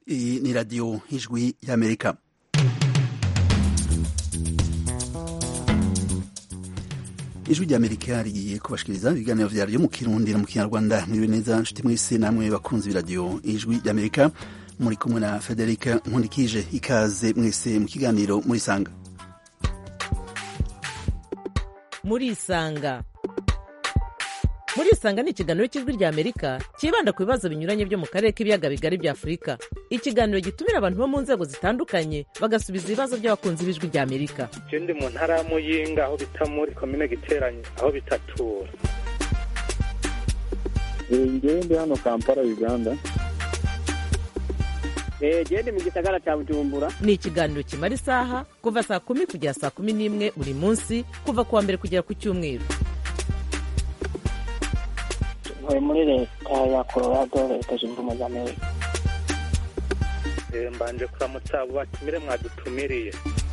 Iyi ni radiyo y'ijwi y'amerika ijwi ry'amerika rigiye kubashikiriza ibiganiro vyaryo mu kirundi no mu kinyarwanda mwiriwe neza nshuti mwese namwe bakunzi b'iradiyo ijwi ry'amerika muri kumwe na federika nkundikije ikaze mwese mu kiganiro murisanga murisanga murisanga ni ikiganiro cy'ijwi rya amerika cyibanda ku bibazo binyuranye byo mu karere k'ibiyaga bigari bya afurika ikiganiro gitumira abantu bo mu nzego zitandukanye bagasubiza ibibazo by'abakunzi b'ijwi rya amerika je ndi mu ntara ya muyinga aho bita muri komine giteranye aho bitatura ngewe ndi hano kampala uganda gende mu gisagara cya bujumbura ni ikiganiro kimara isaha kuva saa kumi kugera saa kumi n'imwe buri munsi kuva ku wa mbere kugera ku cyumweru ntuye muri leta ya colorado leta zunze ubumwe za amerika Eh, mbanje kuramutsa abo batumire mwadutumiriye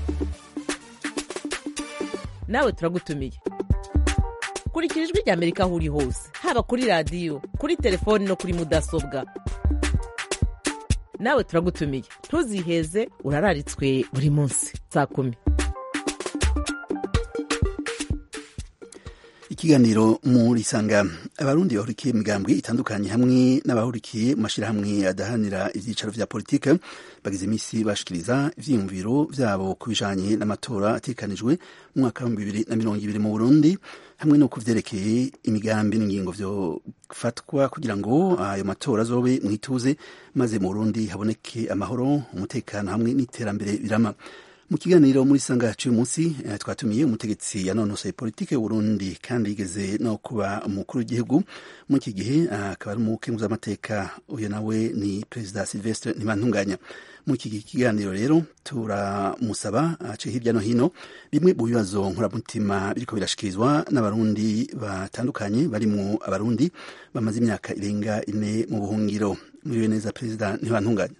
nawe turagutumiye kurikira ijwi rya amerika aho uri hose haba kuri radiyo kuri telefoni no kuri mudasobwa nawe turagutumiye ntuziheze urararitswe buri munsi saa kumi ikiganiro murisanga abarundi bahurikiye mu migambwe itandukanye hamwe n'abahurikiye mu mashyirahamwe adahanira ibyicaro vya politike bagize iminsi bashikiriza ivyiyumviro vyabo ku bijanye n'amatora atekanijwe mu mwaka w'ibihumbi bibiri na mirongo ibiri mu burundi hamwe no kuvyerekeye imigambi n'ingingo vyofatwa kugira ngo ayo matora azobe mwituze maze mu burundi haboneke amahoro umutekano hamwe n'iterambere birama mu kiganiro muri sanga cy'uyu munsi eh, twatumiye umutegetsi yanonosoye politike y'uburundi kandi yigeze no kuba umukuru w'igihugu muri iki gihe akaba ari umukenguzamateka uyu nawe ni perezida silvestre ntibantunganya muri iki kiganiro rero turamusaba aciye hirya no hino bimwe mu bibazo nkoramutima biriko birashikirizwa n'abarundi batandukanye barimwo abarundi bamaze imyaka irenga ine mu buhungiro muriwe neza perezida ntibantunganya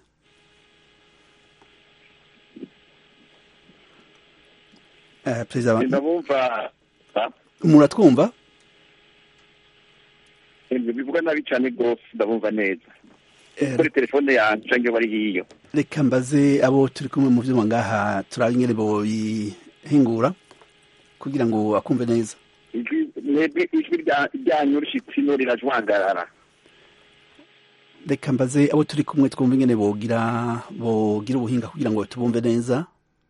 Uh, perezida ndabumva muratwumva bivuga nabi cyane rwose ndabumva neza Eh, kuri telefone yanjye cyangwa bari hiyo reka mbaze abo turi kumwe mu vyuma ngaha turabe ingene boyihingura kugira ngo akumve neza ijwi mwebwe ijwi rya- ryanyu rishitsino rirajwangarara reka mbaze abo turi kumwe twumve ingene bogira bogira ubuhinga kugira ngo tubumve neza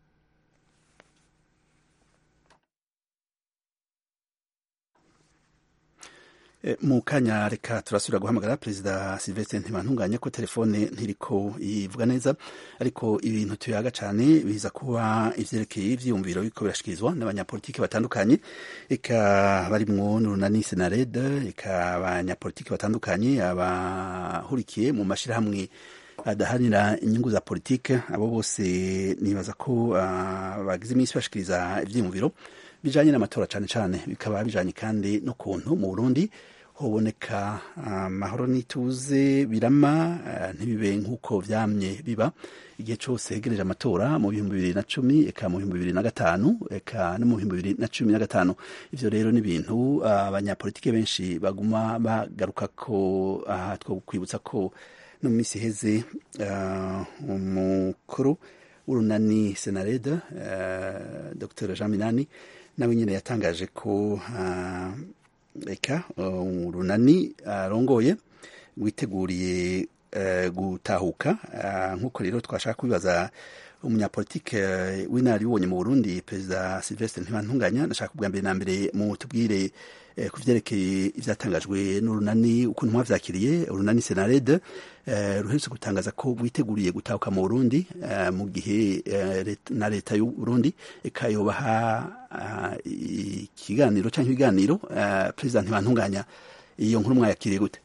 Eh, mu kanya reka turasubira guhamagara perezida silvestre ntibantunganye ko telefone ntiriko ivuga neza ariko ibintu tuyaga cane biza kuba ivyerekeye ivyiyumviro biriko birashikirizwa n'abanyapolitiki batandukanye eka barimwo n'urunani senarede eka abanyapolitiki batandukanye abahurikiye mu mashirahamwe adahanira inyungu za politike abo bose nibaza ko ah, bagize iminsi bashikiriza ivyiyumviro bijanye n'amatora cane cane bikaba bijanye kandi n'ukuntu mu Burundi hoboneka amahoro n'ituze birama ah, ntibibe nk'uko vyamye biba igihe cose hegereje amatora mu bihumbi bibiri na cumi eka mu bihumbi bibiri na gatanu eka no mu bihumbi bibiri na cumi na gatanu ivyo rero ni ibintu ah, abanyapolitike benshi baguma bagaruka ko aha two kwibutsa ko no mu minsi iheze ah, umukuru w'urunani senarede uh, dr jean minani nawe nyine yatangaje ko ah, eka uh, urunani arongoye witeguriye eh, gutahuka Ah, nk'uko rero twashaka kubibaza umunyapolitike eh, w'inararibonye mu burundi perezida silvestre ntibantunganya ndashaka ubwa mbere na mbere mutubwire eh, ku vyerekeye ivyatangajwe n'urunani ukuntu mwavyakiriye urunani senarede eh, ruherutse gutangaza ko rwiteguriye gutahuka mu burundi eh, mu gihe eh, let- na leta y'u burundi eka yobaha ah, ikiganiro canke ibiganiro eh, perezida ntibantunganya iyo nkuru mwayakiriye gute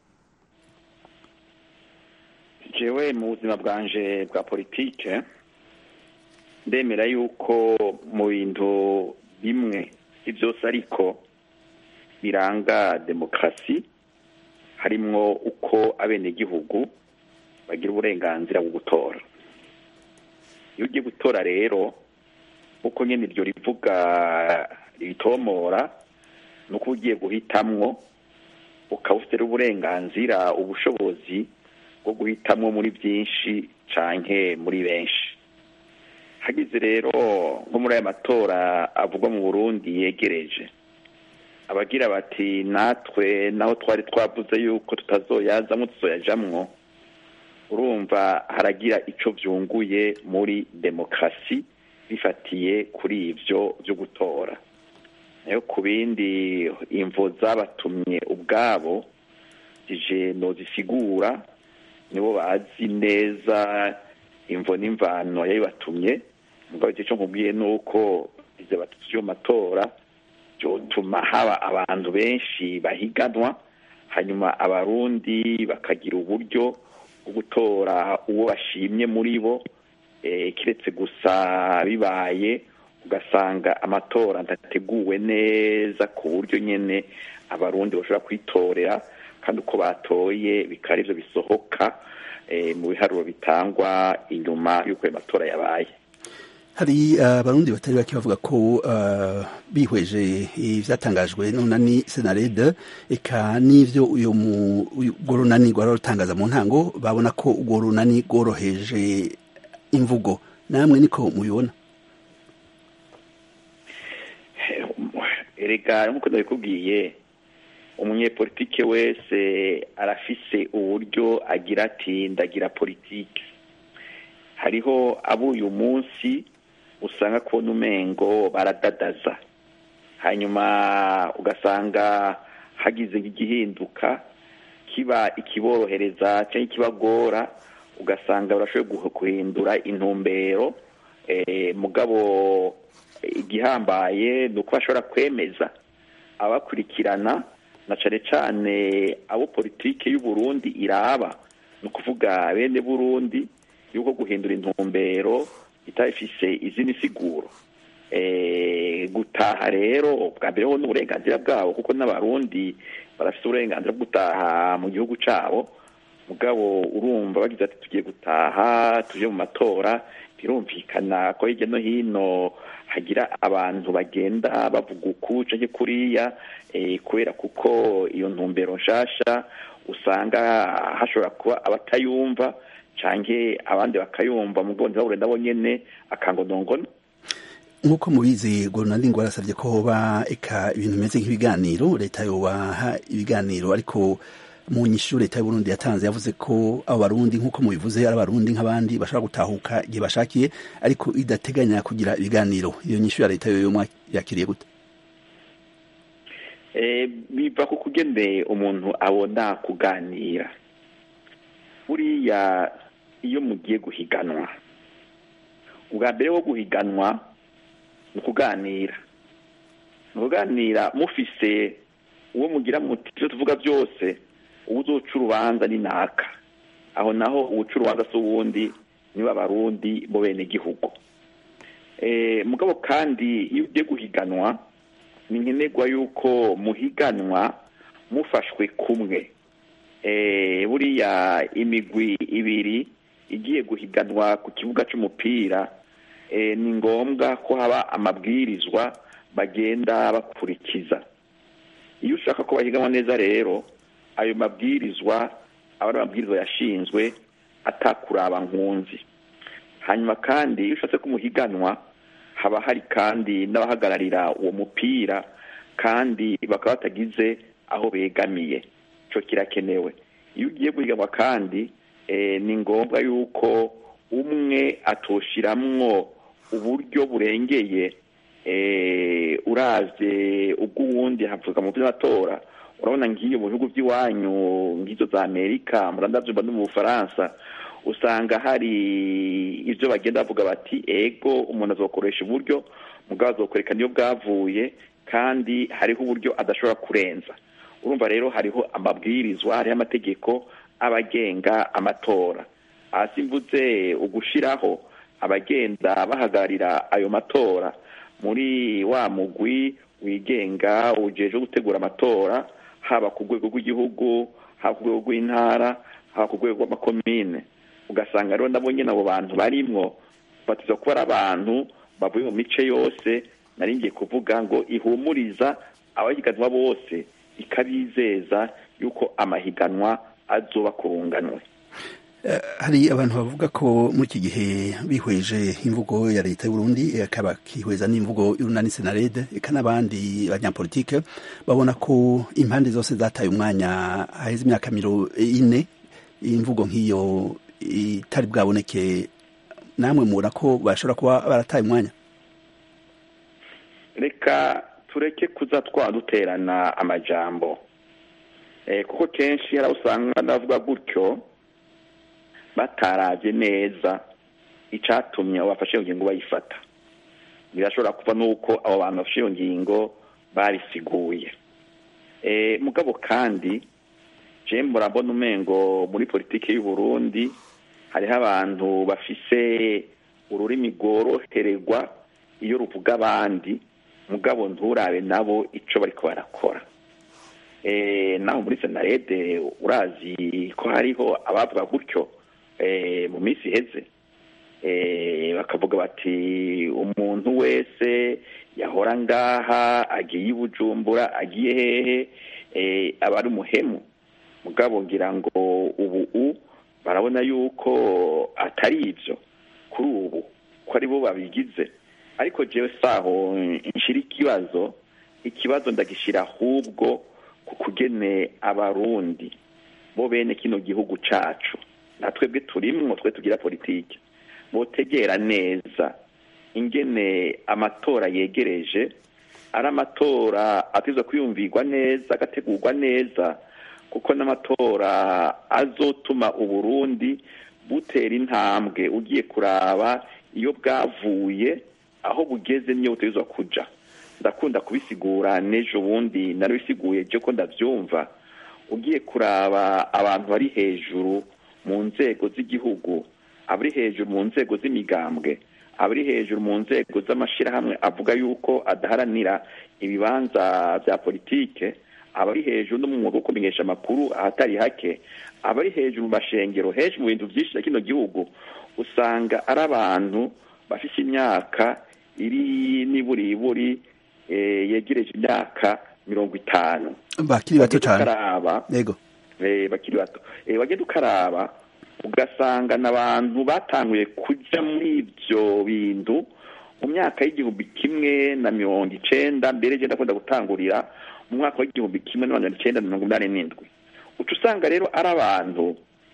jewe mu buzima bwanje bwa politike ndemera yuko mu bintu bimwe si byose ariko biranga demokarasi harimwo uko abenegihugu bagira uburenganzira bwo gutora iyo ugiye gutora rero uko nyine iryo rivuga ritomora ni uko ugiye guhitamwo ukaba ufite uburenganzira ubushobozi bwo guhitamwo muri byinshi canke muri benshi hagize rero nko muri aya matora avugwa mu burundi yegereje abagira bati natwe naho twari twavuze yuko tutazoyazamwo tuzoyajamwo urumva haragira ico vyunguye muri demokarasi bifatiye kuri ivyo vyo gutora nayo ku bindi imvo zabatumye ubwabo zije nozisigura nibo bazi neza imvo n'imvano yabibatumye mugabo ico nkubwiye nuko ize batatu vyo matora vyotuma haba abantu benshi bahiganwa hanyuma abarundi bakagira uburyo bwo gutora uwo bashimye muri bo kiretse gusa bibaye ugasanga amatora adateguwe neza ku buryo nyine abarundi bashobora kwitorera kandi uko batoye bikaba aribyo bisohoka mu biharuro bitangwa inyuma y'uko ayo matora yabaye hari abarundi batari bake bavuga ko bihweje ibyatangajwe n'unani senarede eka n'ibyo uyu urwo runani rwari rutangaza mu ntango babona ko urwo runani rworoheje imvugo namwe niko mubibona erega nk'uko ndabikubwiye umunyepolitike wese arafise uburyo agira ati ndagira politike hariho abo uyu munsi usanga kubona umengo baradadaza hanyuma ugasanga hagize igihinduka kiba ikiborohereza cyangwa ikibagora ugasanga barashoboye guhindura intumbero mugabo igihambaye ni uko bashobora kwemeza abakurikirana na cyane cyane abo politiki y'uburundi iraba ni ukuvuga bene burundi y'uko guhindura intumbero itafise izindi siguro gutaha rero bwa mbere ho n'uburenganzira bwabo kuko n'abarundi barafite uburenganzira bwo gutaha mu gihugu cyabo mugabo urumva bagize ati tugiye gutaha tuje mu matora birumvikana ko hirya no hino hagira abantu bagenda bavuga uku canke kuriya kubera kuko iyo ntumbero nshasha usanga hashobora kuba abatayumva canke abandi bakayumva mu bwonzi babure nabo nyene akangonongono nk'uko mubizi gorunandi ngo arasabye ko hoba eka ibintu bimeze nk'ibiganiro leta yobaha ibiganiro ariko mu nyishu leta y'uburundi yatanze yavuze ko abo barundi nk'uko mubivuze ari abarundi nk'abandi bashobora gutahuka igihe bashakiye ariko idateganya kugira ibiganiro iyo nyishu ya leta yoyo yakiriye gute biva ku kugende umuntu abona kuganira buriya iyo mugiye guhiganwa ubwa mbere wo guhiganwa ni ukuganira ni ukuganira mufise uwo mugira muti ibyo tuvuga byose uwo uzoca urubanza ni naka aho naho uwuca urubanza si uwundi niba abarundi bo bene gihugu mugabo kandi iyo ugiye guhiganwa ni nkenerwa yuko muhiganwa mufashwe kumwe buriya imigwi ibiri igiye guhiganwa ku kibuga cy'umupira ni ngombwa ko haba amabwirizwa bagenda bakurikiza iyo ushaka ko bahiganwa neza rero ayo mabwirizwa aba ari amabwirizwa yashinzwe atakuraba nkunzi hanyuma kandi iyo ushatse ko umuhiganwa haba hari kandi n'abahagararira uwo mupira kandi bakaba batagize aho begamiye icyo kirakenewe iyo ugiye guhiganwa kandi ni ngombwa yuko umwe atoshiramwo uburyo burengeye uravye ubw'uwundi havuga mu by'amatora urabona nk'iyo mu bihugu by'iwanyu nk'izo za amerika murandavyumva no mu bufaransa usanga hari ibyo bagenda bavuga bati ego umuntu azokoresha uburyo mugabo azokwereka niyo bwavuye kandi hariho uburyo adashobora kurenza urumva rero hariho amabwirizwa hariho amategeko abagenga amatora hasi mvuze ugushiraho abagenda bahagararira ayo matora muri wa mugwi wigenga ujeje gutegura amatora haba ku rwego rw'igihugu haba ku rwego rw'intara haba ku rwego rw'amakomine ugasanga rero nabo nyine abo bantu barimwo batiza kuba ari abantu bavuye mu mice yose nari ngiye kuvuga ngo ihumuriza abahiganwa bose ikabizeza yuko amahiganwa azoba kurunganwe hari abantu bavuga ko muri iki gihe bihweje imvugo ya leta y'uburundi akaba kihweza n'imvugo y'urunani senarede eka n'abandi banyapolitike babona ko impande zose zataye umwanya haheze imyaka mirongo ine imvugo nk'iyo itari bwaboneke namwe mubona ko bashobora kuba barataye umwanya reka tureke kuza twaduterana amajambo kuko kenshi hari usanga ndavuga gutyo batarabye neza icyatumye abo bafashe iyo ngingo bayifata birashobora kuva n'uko abo bantu bafashe iyo ngingo babisiguye mugabo kandi jembo urabona umengo muri politiki y'u Burundi hariho abantu bafise ururimi rworohererwa iyo ruvuga abandi mugabo nturabe nabo icyo bari barakora naho muri senarede urazi ko hariho abavuga gutyo mu minsi iheze bakavuga bati umuntu wese yahora ngaha agiye i bujumbura agiye hehe aba ari umuhemu mugabo ngira ngo ubu barabona yuko atari ibyo kuri ubu ko ari bo babigize ariko jewe saho nshira ikibazo ikibazo ndagishyira ahubwo ku kugene abarundi bo bene kino gihugu cacu natwebwe turimwo twe tugira politiki botegera neza ingene amatora yegereje ari amatora ateza kwiyumvirwa neza agategurwa neza kuko n'amatora azotuma uburundi butera intambwe ugiye kuraba iyo bwavuye aho bugeze niyo butegerezwa kuja ndakunda kubisigura n'ejo bundi narabisiguye byo ko ndabyumva ugiye kuraba abantu bari hejuru mu nzego z'igihugu abari hejuru mu nzego z'imigambwe abari hejuru mu nzego z'amashyirahamwe avuga yuko adaharanira ibibanza bya politike abari hejuru no mu mwuga wo kumenyesha amakuru ahatari hake abari hejuru mu mashengero hejuru mu bintu byinshi na kino gihugu usanga ari abantu bafite imyaka iri n'iburiburi yegereje imyaka mirongo itanu bakiri bato cyane yego bakiri bato wagenda ukaraba ugasanga n'abantu batanguye kujya muri ibyo bintu mu myaka y'igihumbi kimwe na mirongo icenda mbere genda akunda gutangurira mu mwaka w'igihumbi kimwe na magana icenda na mirongo inani n'indwi uca usanga rero ari abantu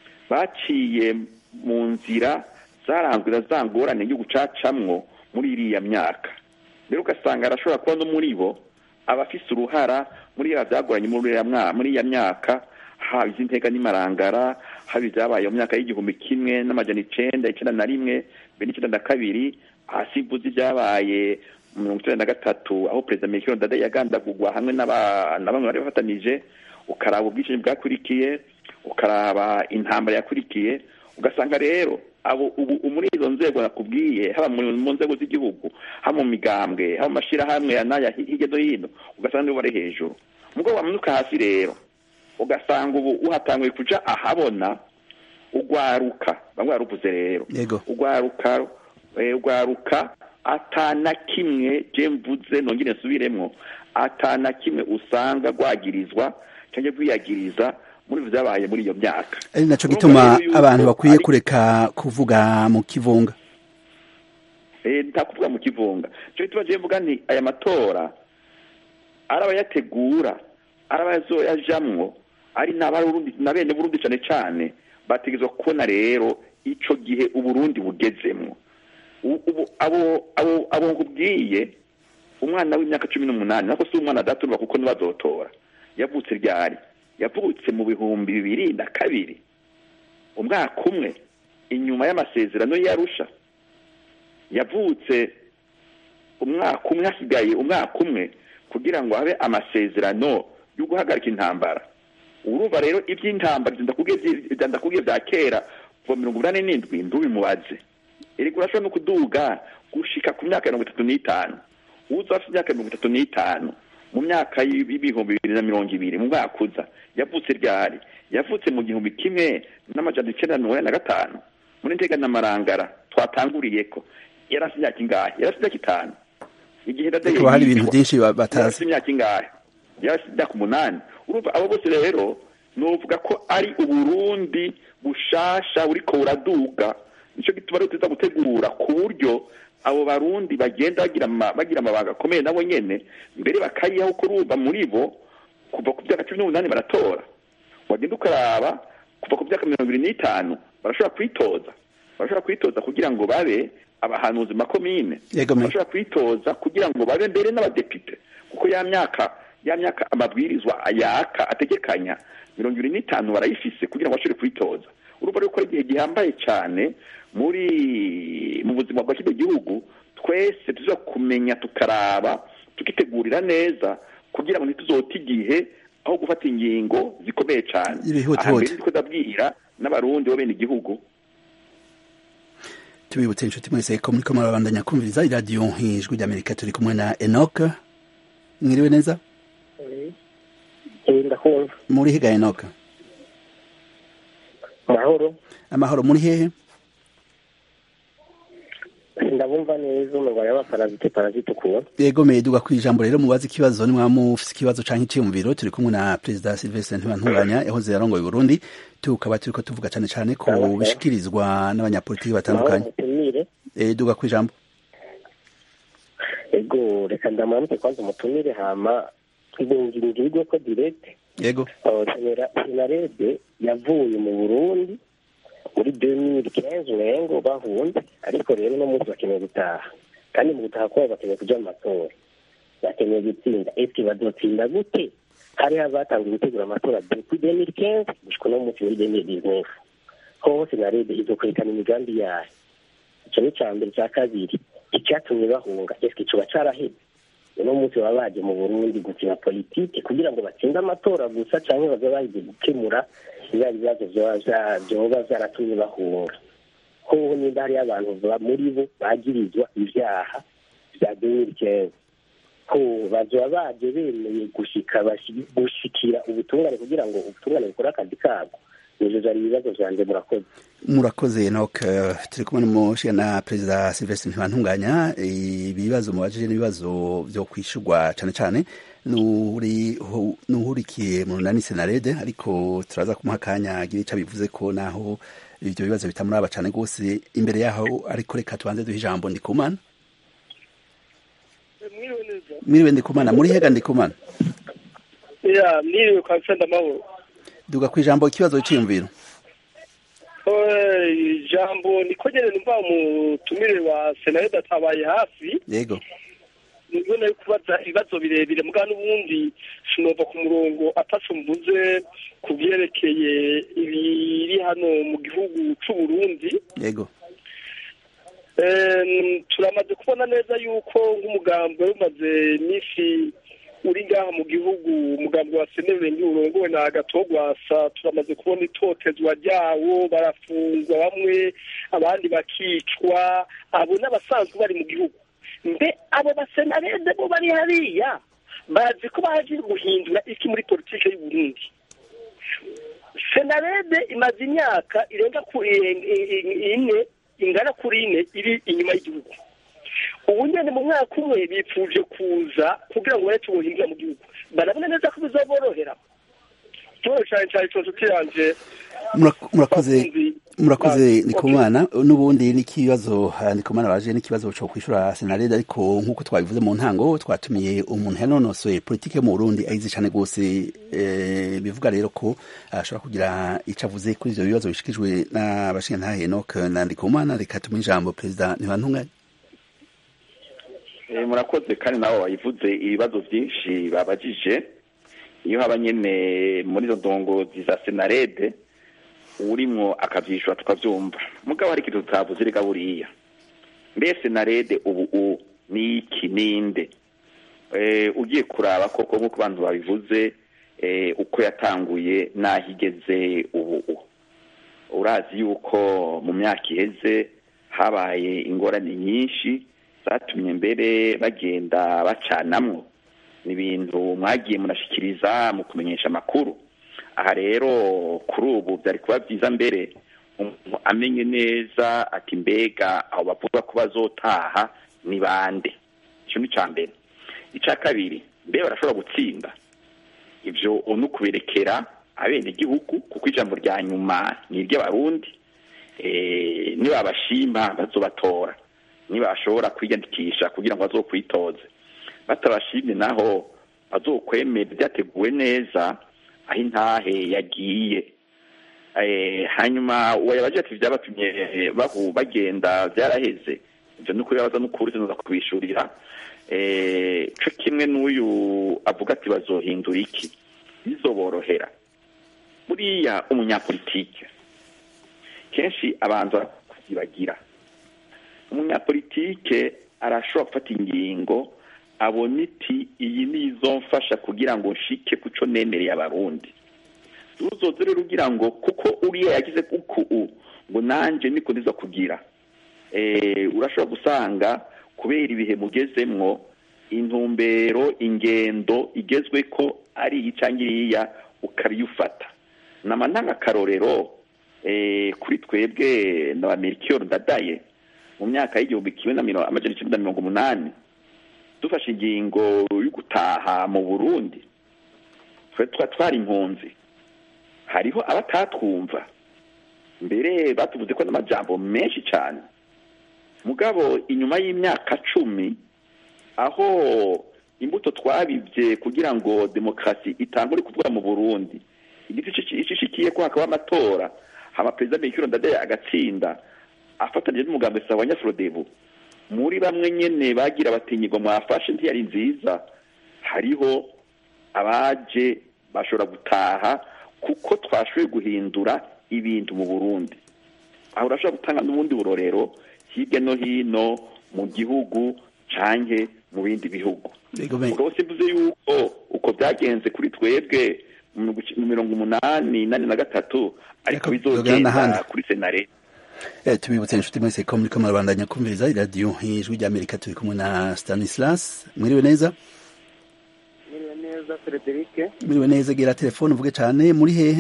baciye mu nzira zaranzwe za ngorane igihugu cacamwo muri iriya myaka rero ugasanga arashobora kuba no muri bo abafise uruhara muri ya byagoranye muri iya myaka haba iz'intega n'imarangara haba ibyabaye mu myaka y'igihumbi kimwe n'amajana icenda icenda na rimwe mbere n'icenda na kabiri hasi mvuze ibyabaye mirongo icenda na gatatu aho perezida mikiro ndade yagandagurwa hamwe na bamwe bari bafatanije ukaraba ubwicanyi bwakurikiye ukaraba intambara yakurikiye ugasanga rero abo ubu muri izo nzego nakubwiye haba mu nzego z'igihugu haba mu migambwe haba mu mashyirahamwe n'aya hirya no hino ugasanga nibo bari hejuru mugo wamanuka hasi rero ugasanga ubu uhatanguye kuja ahabona ugwaruka bamwe baruvuze rero ugwaruka ugwaruka atana kimwe je mvuze nongere nsubiremwo atana kimwe usanga rwagirizwa cyangwa rwiyagiriza muri byabaye muri iyo myaka ari naco gituma abantu bakwiye kureka kuvuga mu kivunga eh nta kuvuga mu kivunga cyo gituma je mvuga nti aya matora arabayategura arabayazoyajamwo ari n'abarundi na bene burundi cane cane bategezwa kubona rero ico gihe uburundi bugezemwo ubu abo abo abo nkubwiye umwana w'imyaka cumi n'umunani nako si umwana adaturwa kuko ntibazotora yavutse ryari yavutse mu bihumbi bibiri na kabiri umwaka umwe inyuma y'amasezerano yarusha yavutse umwaka umwe hasigaye umwaka umwe kugira ngo habe amasezerano yo guhagarika intambara urumva rero iby'intambara ndakubwiye bya kera kuva mirongo inani n'indwi ntubimubaze erega urashobora no kuduga gushika ku myaka mirongo itatu n'itanu uza afite imyaka mirongo itatu n'itanu mu myaka y'ibihumbi bibiri na mirongo ibiri mu mwaka uza yavutse ryari yavutse mu gihumbi kimwe n'amajana icyenda mirongo ine na gatanu muri ntega na marangara twatanguriye ko yari afite imyaka ingahe yari afite imyaka itanu igihe ndadaye hari ibintu byinshi yari batazi afite imyaka ingahe yari afite imyaka umunani urumva abo bose rero novuga ko ari uburundi bushasha buriko buraduga nico gituma rero tuza gutegura ku buryo abo barundi bagenda bagira ama- bagira amabanga akomeye nabo nyene mbere bakayihaho kurumva muri bo kuva ku myaka cumi n'umunani baratora wagenda ukaraba kuva ku myaka mirongo ibiri n'itanu barashobora kwitoza barashobora kwitoza kugira ngo babe abahanuzi mu makomine Yego, me- barashobora kwitoza kugira ngo babe mbere n'abadepite kuko ya myaka ya myaka amabwirizwa yaka ategekanya mirongo ibiri n'itanu barayifise kugira ngo bashobore kwitoza urumva rero ko ari igihe gihambaye cyane muri mu buzima bwa kino gihugu twese tuza kumenya tukaraba tukitegurira neza kugira ngo ntituzote igihe aho gufata ingingo zikomeye cyane Ibihuta aha mbere huta. ndiko ndabwira n'abarundi bo bene igihugu tubibutse inshuti mwese ko muriko murabandanya kumviriza iradiyo ijwi ry'amerika turi kumwe na enoc mwiriwe neza Eh, ndakumva muri higa enoc mahoro amahoro muri hehe ndabumva neza umurwayi w'abaparazite parazite ukuntu yego meduga ku ijambo rero mubaze ikibazo nimwaba mufise ikibazo canke iciyumviro turi kumwe na perezida silvestre ntibantunganya yahoze yarongoye uburundi tukaba turiko tuvuga cane cane ku Sawa, sawa. bishikirizwa n'abanyapolitiki mahoro batandukanye mutumire Eh, duga ku ijambo ego reka ndamanuke kwanza umutumire hama ngingirwe ko direct yego senarede yavuye mu burundi muri 2015 umengo bahunze ariko rero no munsi bakeneye gutaha kandi mu gutaha kwabo bakeneye kuja mu matora bakeneye gutsinda eske bazotsinda gute hariho abatangiye gutegura amatora depuis 2015 gushika no munsi muri 2019 hoho senarede izokwerekana imigambi yayo ico ni ca mbere ca kabiri icyatumye bahunga eske coba caraheze uno munsi baba baje mu burundi gukina politike kugira ngo batsinde amatora gusa canke baza baje gukemura bya bibazo vyoba vya- vyoba vyaratumye bahunga hoho nimba hariyo abantu ba- muri bo bagirizwa ivyaha vya 2015 ko bazoba baje bemeye gushika bashi- gushikira ubutungane kugira ngo ubutungane bukore akazi kabwo ivyo vyari ibibazo vyanje murakoze murakoze enoc eh, turi kumwe n'umushiga na perezida silvestre ntibantunganya ibibazo mubajije n'ibibazo vyo kwishurwa cane cane n'uri- hu- n'uhurikiye mu runani senarede ariko turaza kumuha akanya agira ico bivuze ko naho ivyo bibazo bitamuraba cane rwose imbere yaho ariko reka tubanze duhe ijambo ndikumana mwiriwe neza mwiriwe ndikumana muri hega ndikumana ya mwiriwe kwa nsenda amahoro duga ku ijambo ikibazo c'iyumviro Eh, ijambo niko nyene numva umutumire wa senarede atabaye hafi yego nibwo nari kubaza ibibazo birebire mugabo n'ubundi sinova ku murongo ataco mvuze ku vyerekeye ibiri hano mu gihugu c'uburundi yego Em, turamaze kubona neza yuko nk'umugambi wari umaze iminsi uri ngaha mu gihugu umugambi wa senerenge urongowe na gatogwasa turamaze kubona itotezwa ryawo barafungwa bamwe abandi bakicwa abo n'abasanzwe bari mu gihugu mbe abo basenarede bo bari hariya bazi ko baje guhindura iki muri politike y'u Burundi senarede imaze imyaka irenga ku i- i- ine ingana kuri ine iri inyuma y'igihugu ubu nyene mu mwaka umwe bipfuje kuza kugira ngo bareke ubuhinga mu gihugu barabona neza ko bizaborohera ikibazo cane cane ico nshuti yanje Murak- murakoze bakunzi murakoze ba- ndikumana n'ubundi n'ikibazo ah, ndikumana baje n'ikibazo co kwishura senarede ariko nk'uko twabivuze mu ntango twatumiye umuntu yanonosoye politike mu burundi ayizi cane rwose eh, bivuga rero ko ashobora kugira ico avuze kuri ivyo bibazo bishikijwe n'abashingantahe enoc na ndikumana reka tumuhe ijambo perezida ntibantunganye Eh, murakoze kandi nabo bayivuze ibibazo byinshi babajije iyo haba nyene muri izo ndongozi za senarede urimwo akavyishura tukavyumva mugabo hari ikintu tutavuze reka buriya mbe senarede ubu u ni iki ninde eh, ugiye kuraba koko nk'uko abantu babivuze eh, uko yatanguye n'aho igeze ubu u urazi yuko mu myaka iheze habaye ingorane nyinshi zatumye mbere bagenda bacanamwo ni ibintu mwagiye munashikiriza mu kumenyesha amakuru aha rero kuri ubu byari kuba byiza mbere umuntu amenye neza ati mbega aho bavuga ko bazotaha ni bande icyo ni icya mbere icya kabiri mbe barashobora gutsinda ibyo ni ukuberekera abenegihugu kuko ijambo rya nyuma ni iry'abarundi nibabashima bazobatora nibashobora kwiyandikisha kugira ngo bazokwitoze batabashimye naho bazokwemera byateguwe neza aho intahe yagiye hanyuma uwayabaje ati byabatumye bagenda byaraheze ibyo ni ukuri baza n'ukuri tunoza kubishurira cyo kimwe n'uyu avuga ati bazohindura iki bizoborohera buriya umunyapolitike kenshi abanza kuzibagira umunyapolitike arashobora gufata ingingo abona iti iyi ni izo mfasha kugira ngo nshike ku cyo nemereye abarundi uzoze rero ugira ngo kuko uriya yagize kuku ngo nanjye niko ndiza kugira urashobora gusanga kubera ibihe mugezemwo intumbero ingendo igezwe ko ari iyi cyangwa iriya ukabiyufata nama ntangakarorero kuri twebwe na ba merikiyoro ndadaye mu myaka y'igihumbi kimwe na amajana icyenda na mirongo umunani dufashe ingingo yo gutaha mu burundi tuba twari impunzi hariho abatatwumva mbere batuvuze ko n'amajambo menshi cyane mugabo inyuma y'imyaka cumi aho imbuto twabibye kugira ngo demokarasi itangure kuvuga mu burundi igiti ishishikiye ko hakaba amatora haba perezida mikiro ndadaye agatsinda afatanyije n'umugambi sawa nyafurodebu muri bamwe nyene bagira batinyirwa mwafashe ntiyari nziza hariho abaje bashobora gutaha kuko twashoboye guhindura ibintu mu burundi aho urashobora gutanga n'ubundi burorero hirya no hino mu gihugu canke mu bindi bihugu ubwo simvuze yuko uko byagenze kuri twebwe mu mirongo umunani nane na gatatu ariko bizogenda kuri senare tubibutse inshuti mwese ko muriko murabandanya kumviriza iradiyo ijwi ry'amerika turi kumwe na stanislas mwiriwe neza mwiriwe neza frederic mwiriwe neza gera telefone uvuge cyane muri hehe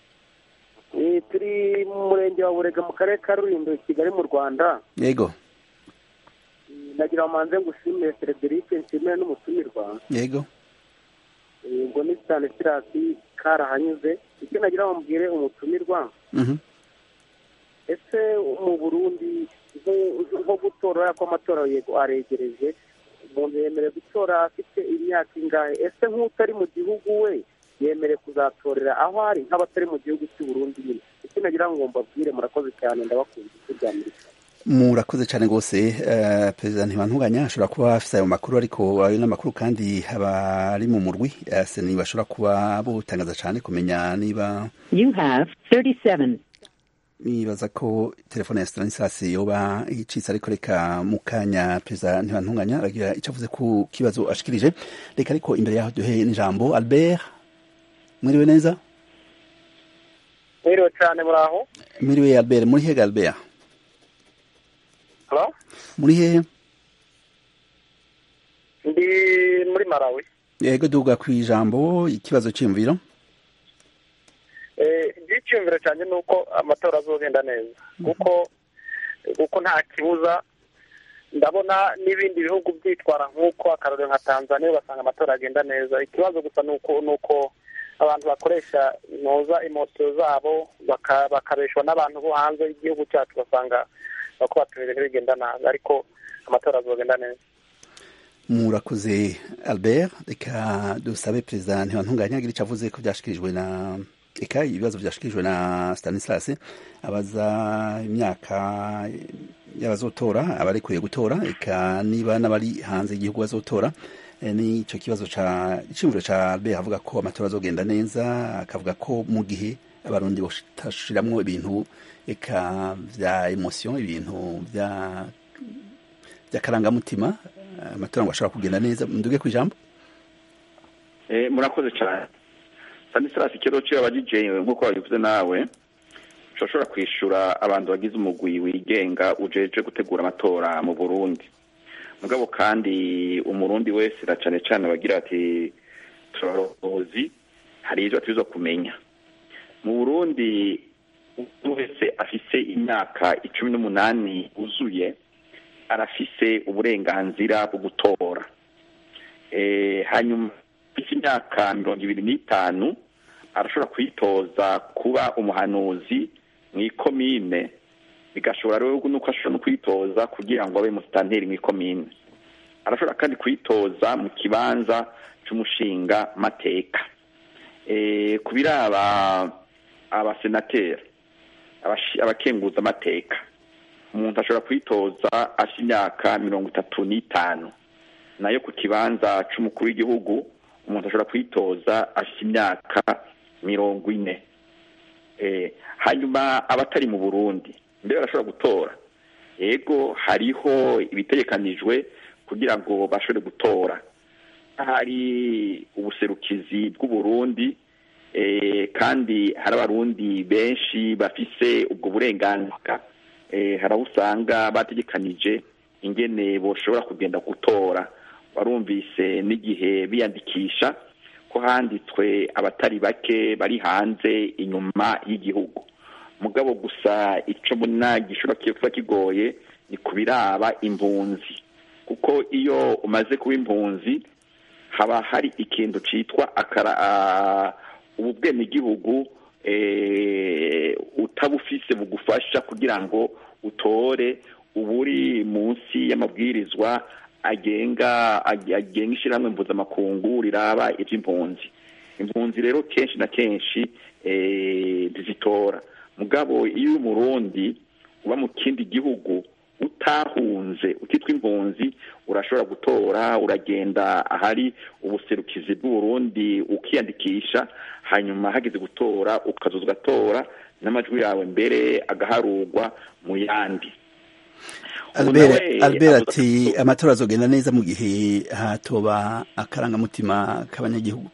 turi mu murenge wa burega mu karere ka rulindo kigali mu rwanda yego nagira ngo manze ngushimire frederic nshimire n'umutumirwa yego ngo ni stanislas karahanyuze icyo nagira ngo mbwire umutumirwa ese mu burundi nko gutora ko amatora yego aregereje umuntu yemerewe gutora afite imyaka ingahe ese nk'utari mu gihugu we yemerewe kuzatorera aho ari nk'abatari mu gihugu cy'u Burundi nyine icyo nagira ngo mbabwire murakoze cyane ndabakunda ijwi rya amerika murakoze cyane rwose perezida ntibantunganya ashobora kuba afite ayo makuru ariko ayo n'amakuru kandi abari mu murwi seni bashobora kuba butangaza cyane kumenya niba You have 37 nibaza ko telefone ya Stanislas yoba icitse ariko reka mu kanya perezida ntibantunganya aragira icyo avuze ku kibazo ashikirije reka ariko imbere yaho duhe n'ijambo Albert mwiriwe neza mwiriwe cyane muraho mwiriwe Albert muri hehe Albert Hello? muri hehe ndi muri Malawi yego duga ku ijambo ikibazo cy'imviro icyiyumviro cyane ni uko amatora azogenda neza kuko kuko nta kibuza ndabona n'ibindi bihugu byitwara nk'uko akarorero nka tanzania ugasanga amatora agenda neza ikibazo gusa ni uko ni uko abantu bakoresha inoza imoto zabo bakabeshwa n'abantu bo hanze y'igihugu cyacu ugasanga bako batuma ibintu bigenda nabi ariko amatora azogenda neza murakoze albert reka dusabe perezida ntibantunganya agira icyo avuze ko byashikirijwe na eka ibibazo byashikirijwe na stanislas abaza imyaka y'abazotora abarekuye gutora eka niba n'abari hanze y'igihugu bazotora n'icyo kibazo ca iciyumviro ca albert avuga ko amatora azogenda neza akavuga ko mu gihe abarundi bashiramwo ibintu eka vya emotion ibintu vya vy'akarangamutima amatora ngo ashobora kugenda neza nduge ku ijambo murakoze cyane stanislas ikibazo ciwe abajije nk'uko wabivuze nawe ushobora kwishura abantu bagize umugwi wigenga ujeje gutegura amatora mu burundi mugabo kandi umurundi wese na cane cane bagira ati turabarozi hari ivyo atubiza kumenya mu burundi wese afise imyaka icumi n'umunani uzuye arafise uburenganzira bwo gutora hanyuma afise imyaka mirongo ibiri n'itanu arashobora kwitoza kuba umuhanuzi mu ikomine bigashobora rero nuko ashobora no kwitoza kugira ngo abe musitanteri mu ikomine arashobora kandi kwitoza mu kibanza cy'umushinga mateka ku biraba abasenateri abakenguza amateka umuntu ashobora kwitoza asha imyaka mirongo itatu n'itanu nayo ku kibanza cy'umukuru w'igihugu umuntu ashobora kwitoza asha imyaka mirongo ine hanyuma abatari mu burundi mbere barashobora gutora yego hariho ibitegekanijwe kugira ngo bashobore gutora hari ubuserukizi bw'uburundi kandi hari abarundi benshi bafise ubwo burenganzira hari aho usanga bategekanije ingene boshobora kugenda gutora warumvise n'igihe biyandikisha ko handitswe abatari bake bari hanze inyuma y'igihugu mugabo gusa icyo mbona gishobora kuba kigoye ni ku biraba impunzi kuko iyo umaze kuba impunzi haba hari ikintu cyitwa ubu bwenegihugu utabufise bugufasha kugira ngo utore uba uri munsi y'amabwirizwa agenga agenga ishyirahamwe mpuzamakungu riraba iby'impunzi impunzi rero kenshi na kenshi zizitora mugabo iyo umurundi uba mu kindi gihugu utahunze utitwa impunzi urashobora gutora uragenda ahari ubuserukizi bw'uburundi ukiyandikisha hanyuma hageze gutora ukazoza ugatora n'amajwi yawe mbere agaharurwa mu yandi albert ati amatora azogenda neza mu gihe hatoba akarangamutima k'abanyagihugu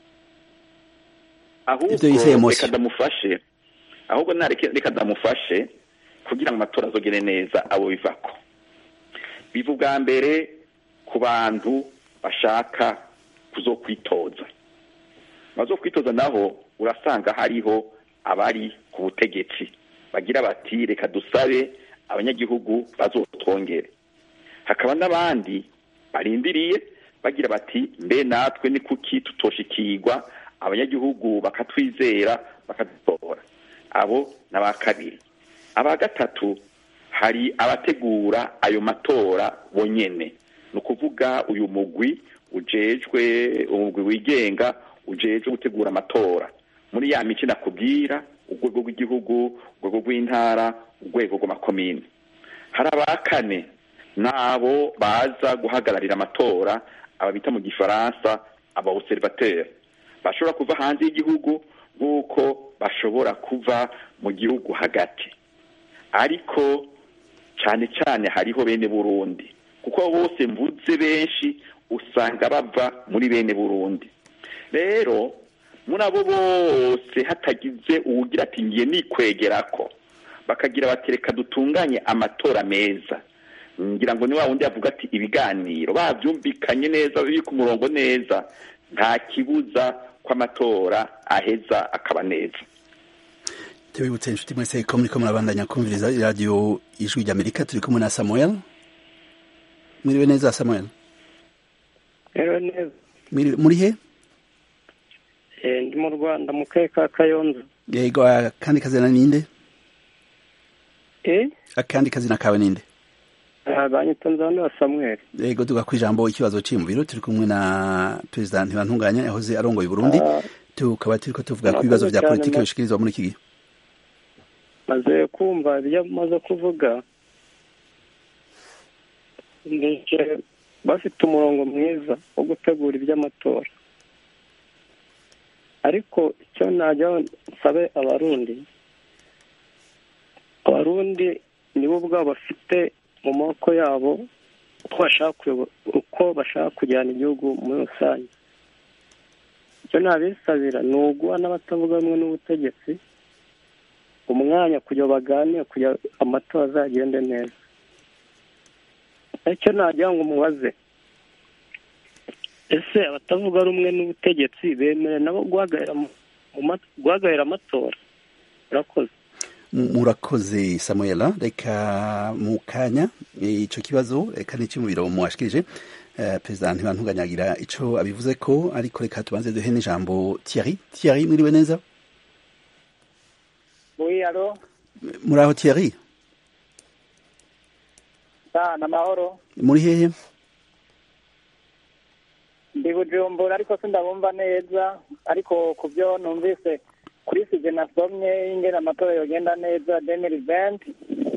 ahubwo reka ndamufashe ahubwo reka ndamufashe kugira ngo amatora azogere neza abo bivako biva ubwa mbere ku bantu bashaka kuzokwitoza bazokwitoza naho urasanga hariho abari ku butegetsi bagira bati reka dusabe abanyagihugu bazotwongere hakaba n'abandi barindiriye bagira bati mbe natwe ni kuki tutoshikirwa abanyagihugu bakatwizera bakadutora abo ni aba kabiri aba gatatu hari abategura ayo matora bonyene ni ukuvuga uyu mugwi ujejwe umugwi wigenga ujejwe gutegura amatora muri ya mico nakubwira urwego rw'igihugu urwego rw'intara urwego rw'amakomine hari aba kane n'abo baza guhagararira amatora aba bita mu gifaransa aba observateur bashobora kuva hanze y'igihugu nk'uko bashobora kuva mu gihugu hagati ariko cyane cyane hariho bene burundi kuko bose mvuze benshi usanga bava muri bene burundi rero muri abo bose hatagize uwugira ati ngiye nikwegera ko bakagira bati reka dutunganye amatora meza ngira ngo ni wa wundi yavuga ati ibiganiro babyumvikanye neza biri ku murongo neza nta kibuza ko amatora aheza akaba neza tubibutse inshuti mwese ko muriko murabandanya kumviriza iradiyo ijwi ry'amerika turi kumwe na samuel mwiriwe neza samuel muri he ndi mu rwanda mu karere ka kayonza yego akandi kazina ninde eh akandi kazina kawe ninde banyita nzanura samuel yego tuga ku ijambo ikibazo ciri mu biro turi kumwe na perezida ntibantunganya yahoze arongoye burundi tukaba turiko tuvuga ku bibazo vya politiki bishikirizwa muri iki gihe maze kumva ibyo amaze kuvuga bafite umurongo mwiza wo gutegura iby'amatora ariko icyo najya nsabe abarundi abarundi nibo ubwabo bafite mu maboko yabo uko bashaka kujyana igihugu muri rusange icyo nabisabira ni uguha n'abatavuga rumwe n'ubutegetsi umwanya kugira baganire kugira amatora azagende neza icyo nagira ngo umubaze ese abatavuga rumwe n'ubutegetsi bemerewe nabo guhagarara amatora urakoze murakoze samuela reka mu kanya icyo kibazo reka n'icyo mu biro muwashikirije perezida ntibantuganyagira icyo abivuze ko ariko reka tubanze duhe n'ijambo Thierry Thierry mwiriwe neza Oui, alo muri aho Thierry sana amahoro muri hehe ndi bujumbura ariko sindabumva neza ariko ku byo numvise kuri sije nasomye ingene amatora yogenda neza demiri venti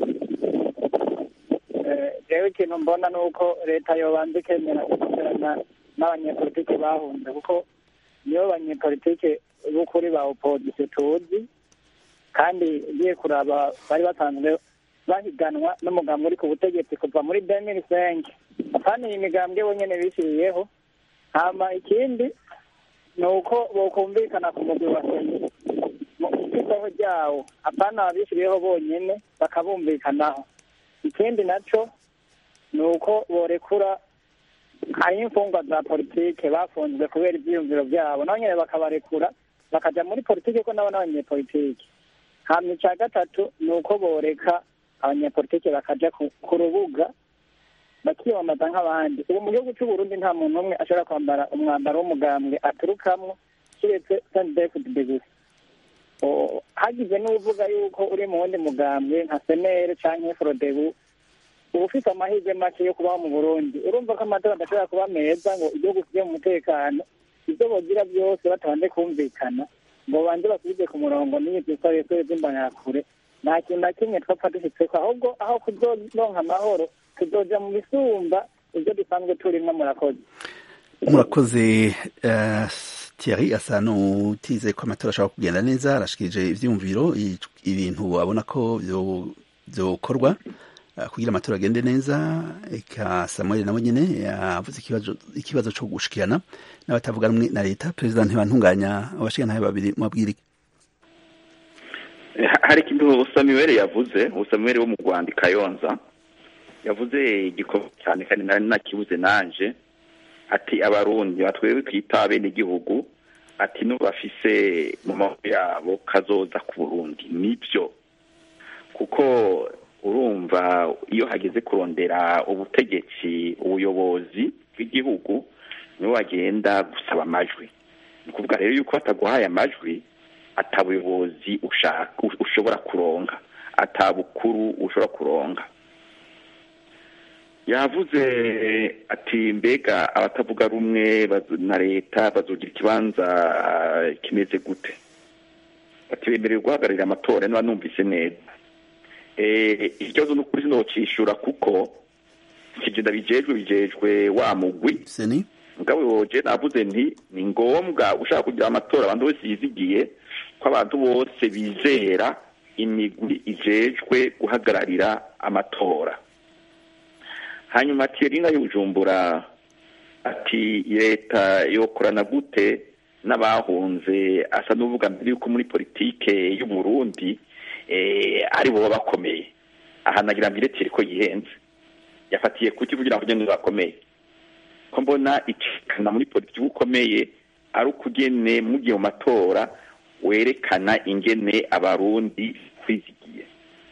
jewe ikintu mbona ni uko leta yobanza ikemera gukorana n'abanyepolitike bahunze kuko nibo banyepolitike b'ukuri ba opozisiyo tuzi kandi ugiye kuraba bari basanzwe bahiganwa n'umugambi uri ku butegetsi kuva muri demiri senke apana iyi migambwe bonyene bishyiriyeho hama ikindi ni uko bokumvikana ku mugwi wa seni mu ishyirwaho ryawo apana ababishyiriyeho bonyene bakabumvikanaho ikindi naco ni uko borekura hari imfungwa za politike bafunzwe kubera ivyiyumviro vyabo nabo nyene bakabarekura bakaja muri politike ko nabo n'abanyepolitike hama ica gatatu ni uko boreka abanyepolitike bakaja ku ku rubuga bakiyamamaza nk'abandi ubu mu gihugu c'uburundi nta muntu umwe ashobora kwambara umwambaro w'umugambwe aturukamwo kiretse sandefudide gusa O- hagize n'uvuga yuko uri mu wundi mugambwe nka senere canke frodebu uba ufite amahirwe make yo kubaho mu burundi urumva ko amatora adashobora kuba meza ngo igihugu kijye mu mutekano ibyo bogira byose batabanje kumvikana ngo banze basubize ku murongo n'iyi zisoresore z'imbanakure nta kintu na kimwe twapfa dushyitseko ahubwo aho kuzoronka amahoro tuzoja mu bisumba ibyo dusanzwe turimwo murakoze murakoze eh, Thierry asa n'utize ko amatora ashobora kugenda neza arashikirije ivyumviro i- ibintu abona ko vyo- vyokorwa eh, kugira amatora agende neza eka Samuel nawe nyene yavuze ikibazo ikibazo co gushikirana n'abatavuga rumwe na leta perezida ntibantunganya abashikirana babiri mwabwira iki? Ha- hari ikintu samuel yavuze samuel wo mu rwanda i kayonza yavuze igikorwa cyane kandi nari nakibuze nanje ati abarundi batwewe twita bene igihugu ati n'ubafise mu maboko yabo kazoza ku burundi nibyo kuko urumva iyo hageze kurondera ubutegetsi ubuyobozi bw'igihugu nibo bagenda gusaba amajwi ni ukuvuga rero yuko bataguhaye amajwi atabuyobozi ushaka ushobora kuronka atabukuru ushobora kuronka yavuze ati mbega abatavuga rumwe bazo- na leta bazogira ikibanza ah, kimeze gute ati bemerewe guhagararira amatora niba numvise neza Eh, ikibazo ni ukuri sinocishura kuko kigenda bijejwe bijejwe wa mugwi Seni mugabo woje navuze nti ni ngombwa ushaka kugira amatora abantu bose yizigiye ko abantu bose bizera imigwi ijejwe guhagararira amatora hanyuma Thierry na y'ubujumbura ati leta yokorana gute n'abahunze asa n'uvuga mbere yuko muri politike y'u Burundi eh, ari bo baba bakomeye aha nagira mbere Thierry ko yihenze yafatiye kuki kugira ngo ugende bakomeye ko mbona icikana muri politiki ukomeye ari ukugene mugiye mu matora werekana ingene abarundi kwizigiye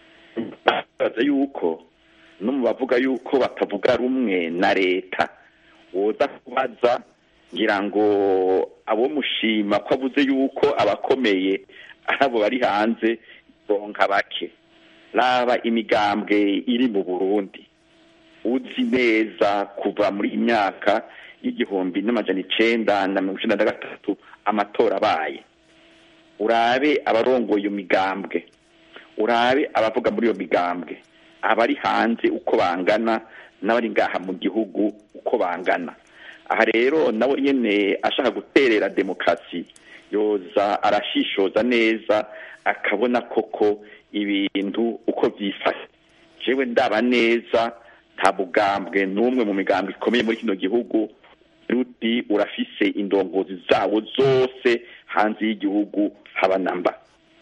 baza yuko no mu bavuga yuko batavuga rumwe na leta woza kubaza ngira ngo abo mushima ko avuze yuko abakomeye ari abo bari hanze bonka bake raba imigambwe iri mu burundi uzi neza kuva muri iyi myaka y'igihumbi n'amajana icenda na mirongo icenda na gatatu amatora abaye urabe abarongoye iyo migambwe urabe abavuga muri iyo migambwe abari hanze uko bangana n'abari ngaha mu gihugu uko bangana aha rero nawe nyene ashaka guterera demokarasi yoza arashishoza neza akabona koko ibintu uko vyifashe jewe ndaba neza nta bugambwe n'umwe mu migambwe ikomeye muri kino gihugu ruti urafise indongozi zawo zose hanze y'igihugu haba namba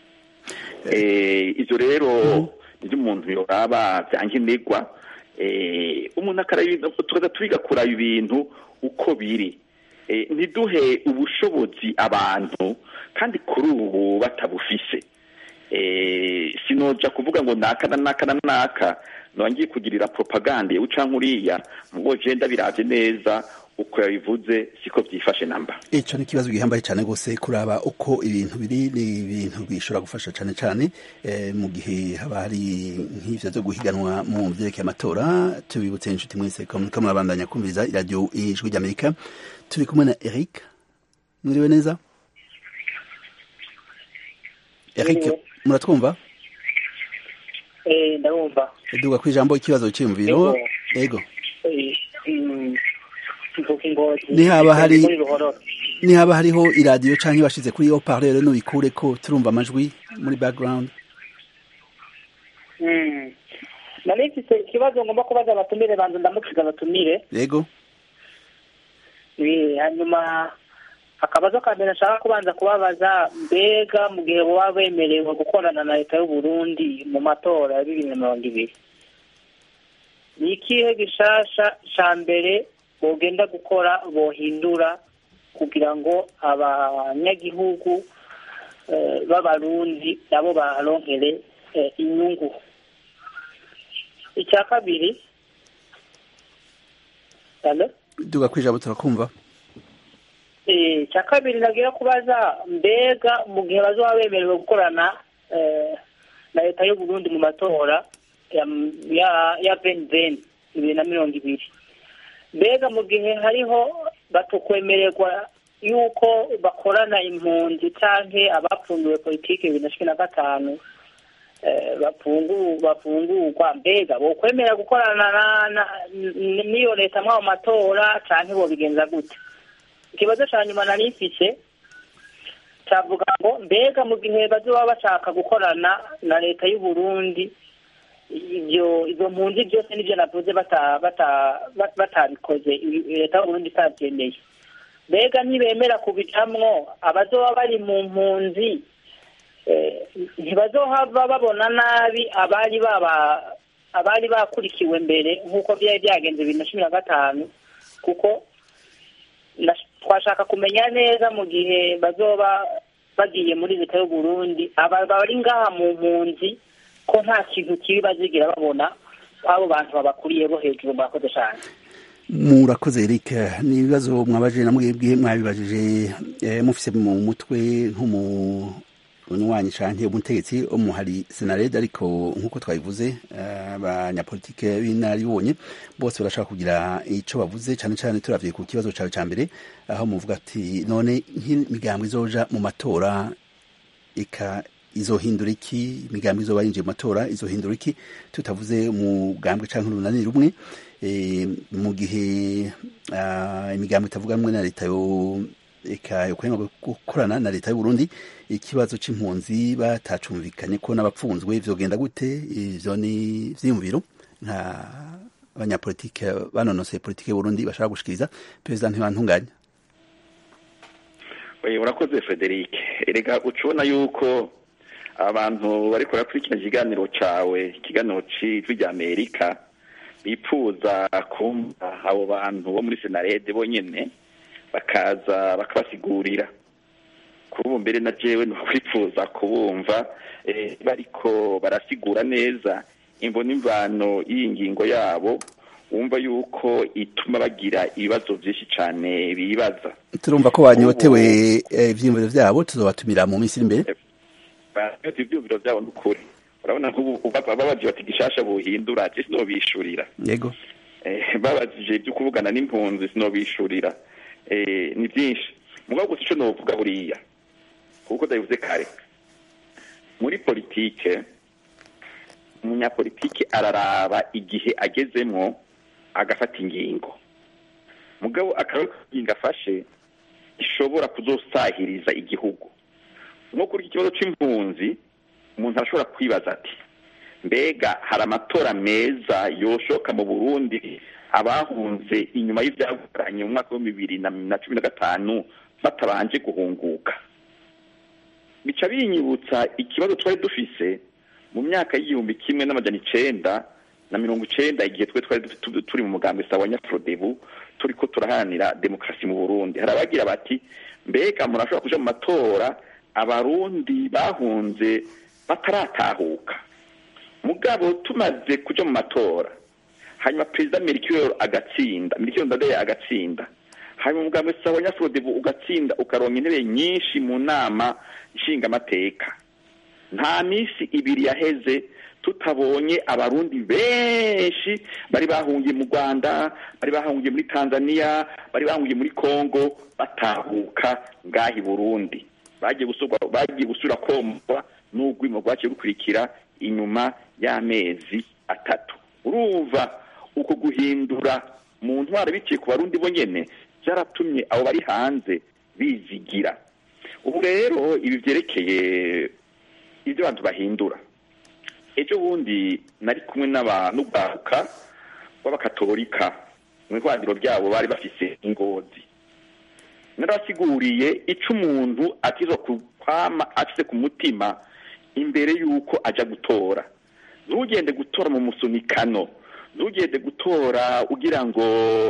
eh, ivyo rero nivyo umuntu yoraba vyankenerwa eh, umuntu akaraba tukaza twiga kuraba ibintu uko biri eh, ntiduhe ubushobozi abantu kandi kuri ubu batabufise eh, sinoja kuvuga ngo naka na naka na naka nongiye kugirira propaganda uca nkuriya mugo je ndabiravye neza uko yabivuze siko byifashe namba icyo ni ikibazo gihambaye cyane rwose kuraba uko ibintu biri ni ibintu bishobora gufasha cyane cyane mu gihe haba hari nk'ibyo byo guhiganwa mu byerekeye amatora tubibutse inshuti mwese ko muriko murabandanya kumviriza iradiyo ijwi ry'amerika turi kumwe na eric mwiriwe neza eric muratwumva ndabumva duga ku ijambo ikibazo cyiyumviro ego nihaba hari nihaba hariho iradiyo canke bashize kuri yo parleur nubikure ko turumva amajwi muri background nari mfise ikibazo ngomba kubaza abatumire banza ndamukiza abatumire yego hanyuma akabazo ka mbere nshaka kubanza kubabaza mbega mu gihe baba bemerewe gukorana na leta y'u Burundi mu matora ya bibiri na mirongo ibiri ni ikihe gishasha ca mbere bogenda gukora bohindura kugira ngo abanyagihugu b'abarundi nabo baronkere inyungu icya kabiri duga ku ijambo turakumva icya kabiri nagira kubaza mbega mu gihe bazaba bemerewe gukorana na leta y'u Burundi mu matora ya beni beni bibiri na mirongo ibiri mbega mu gihe hariho batukwemererwa yuko bakorana impunzi cyangwa abapfunduwe politiki bibiri na cumi na gatanu bafungurwa mbega bokwemera gukorana n'iyo leta mw'ayo matora cyangwa bobigenza gute ikibazo cya nyuma nari mfise cyavuga ngo mbega mu gihe bazoba bashaka gukorana na leta y'u Burundi ibyo izo mpunzi byose nibyo navuze batabikoze leta y'u Burundi itabyemeye mbega ntibemera kubijamwo abazoba bari mu mpunzi ntibazohava babona nabi abari baba abari bakurikiwe mbere nk'uko byari byagenze bibiri na cumi na gatanu kuko twashaka kumenya neza mu gihe bazoba bagiye muri leta y'u Burundi bari ngaha mu mpunzi ko nta kintu kibi bazigira babona abo bantu babakuriye bo hejuru murakoze cyane murakoze Eric ni ibibazo mwabajije na mwebwe mwabibajije mufise mu mutwe nk'umunywanyi canke umutegetsi wo muhari senarede ariko nk'uko twabivuze abanyapolitike b'inararibonye bose barashaka kugira ico bavuze cane cane turavye ku kibazo cawe ca mbere aho muvuga ati none nk'imigambo izoja mu matora ika izohindura iki imigambi izoba yinjiye mu matora izohindura iki tutavuze umugambwe canke urunani rumwe mu gihe imigambi itavuga rumwe na leta yo eka yokwemera gukorana na leta y'u Burundi ikibazo c'impunzi batacumvikanye ko n'abapfunzwe vyogenda gute ivyo ni vyiyumviro nka abanyapolitike banonoseye politike y'u Burundi bashaka gushikiriza perezida ntibantunganya urakoze Frederic erega ucubona yuko abantu bariko barakurikira ikiganiro cawe ikiganiro c'ijwi rya Amerika bipfuza kumva abo bantu bo muri senarede bonyene bakaza bakabasigurira kubu mbere na jewe nokwifuza kubumva bariko barasigura neza imvo n'imvano y'iyi ngingo yabo wumva yuko ituma bagira ibibazo byinshi cyane bibaza turumva ko banyotewe ivyiyumviro vyabo tuzobatumira mu minsi iri imbere ivyiyumviro vyabo ni ukuri urabona nk'ubu babaje bati gishasha buhindura je sinobishurira yego babajije ibyo kuvugana n'impunzi sinobishurira ni byinshi mugabo gusa ico novuga buriya kuko ndabivuze kare muri politike umunyapolitike araraba igihe agezemwo agafata ingingo mugabo akaba ingingo afashe ishobora kuzosahiriza igihugu nko kuri iki kibazo c'impunzi umuntu arashobora kwibaza ati mbega hari amatora meza yoshoka mu burundi abahunze inyuma y'ivyaguranye mu mwaka wa bibiri na cumi na gatanu batabanje guhunguka bica binyibutsa ikibazo twari dufise mu myaka y'igihumbi kimwe n'amajana icenda na mirongo icenda igihe twe twari turi mu mugambi sawa nyaprodebu turiko turaharanira demokarasi mu burundi hari abagira bati mbega murashobora kuja mu matora abarundi bahunze bataratahuka mugabo tumaze kuja mu matora hanyuma perezida merikiyoro agatsinda merikiyoro ndadaye agatsinda hanyuma umugambwe sawa nyafrodebu ugatsinda ukaronka intebe nyinshi mu nama nshingamateka nta minsi ibiri yaheze tutabonye abarundi benshi bari bahungiye mu rwanda bari bahungiye muri tanzania bari bahungiye muri congo batahuka ngaha i burundi bagiye gusubwa- bagiye gusubira komva n'urwimo rwaciye rukurikira inyuma y'amezi atatu urumva uko guhindura mu ntwaro biciye ku barundi bo nyene byaratumye abo bari hanze bizigira ubu rero ibi byerekeye ibyo abantu bahindura ejo bundi nari kumwe n'aba- n'urwaruka rw'abakatolika mu ihwaniro ryabo bari bafise ingozi narabasiguriye ico umuntu atizo kwama afise ku mutima imbere y'uko aja gutora ntugende gutora mu musunikano ntugende gutora ugira ngo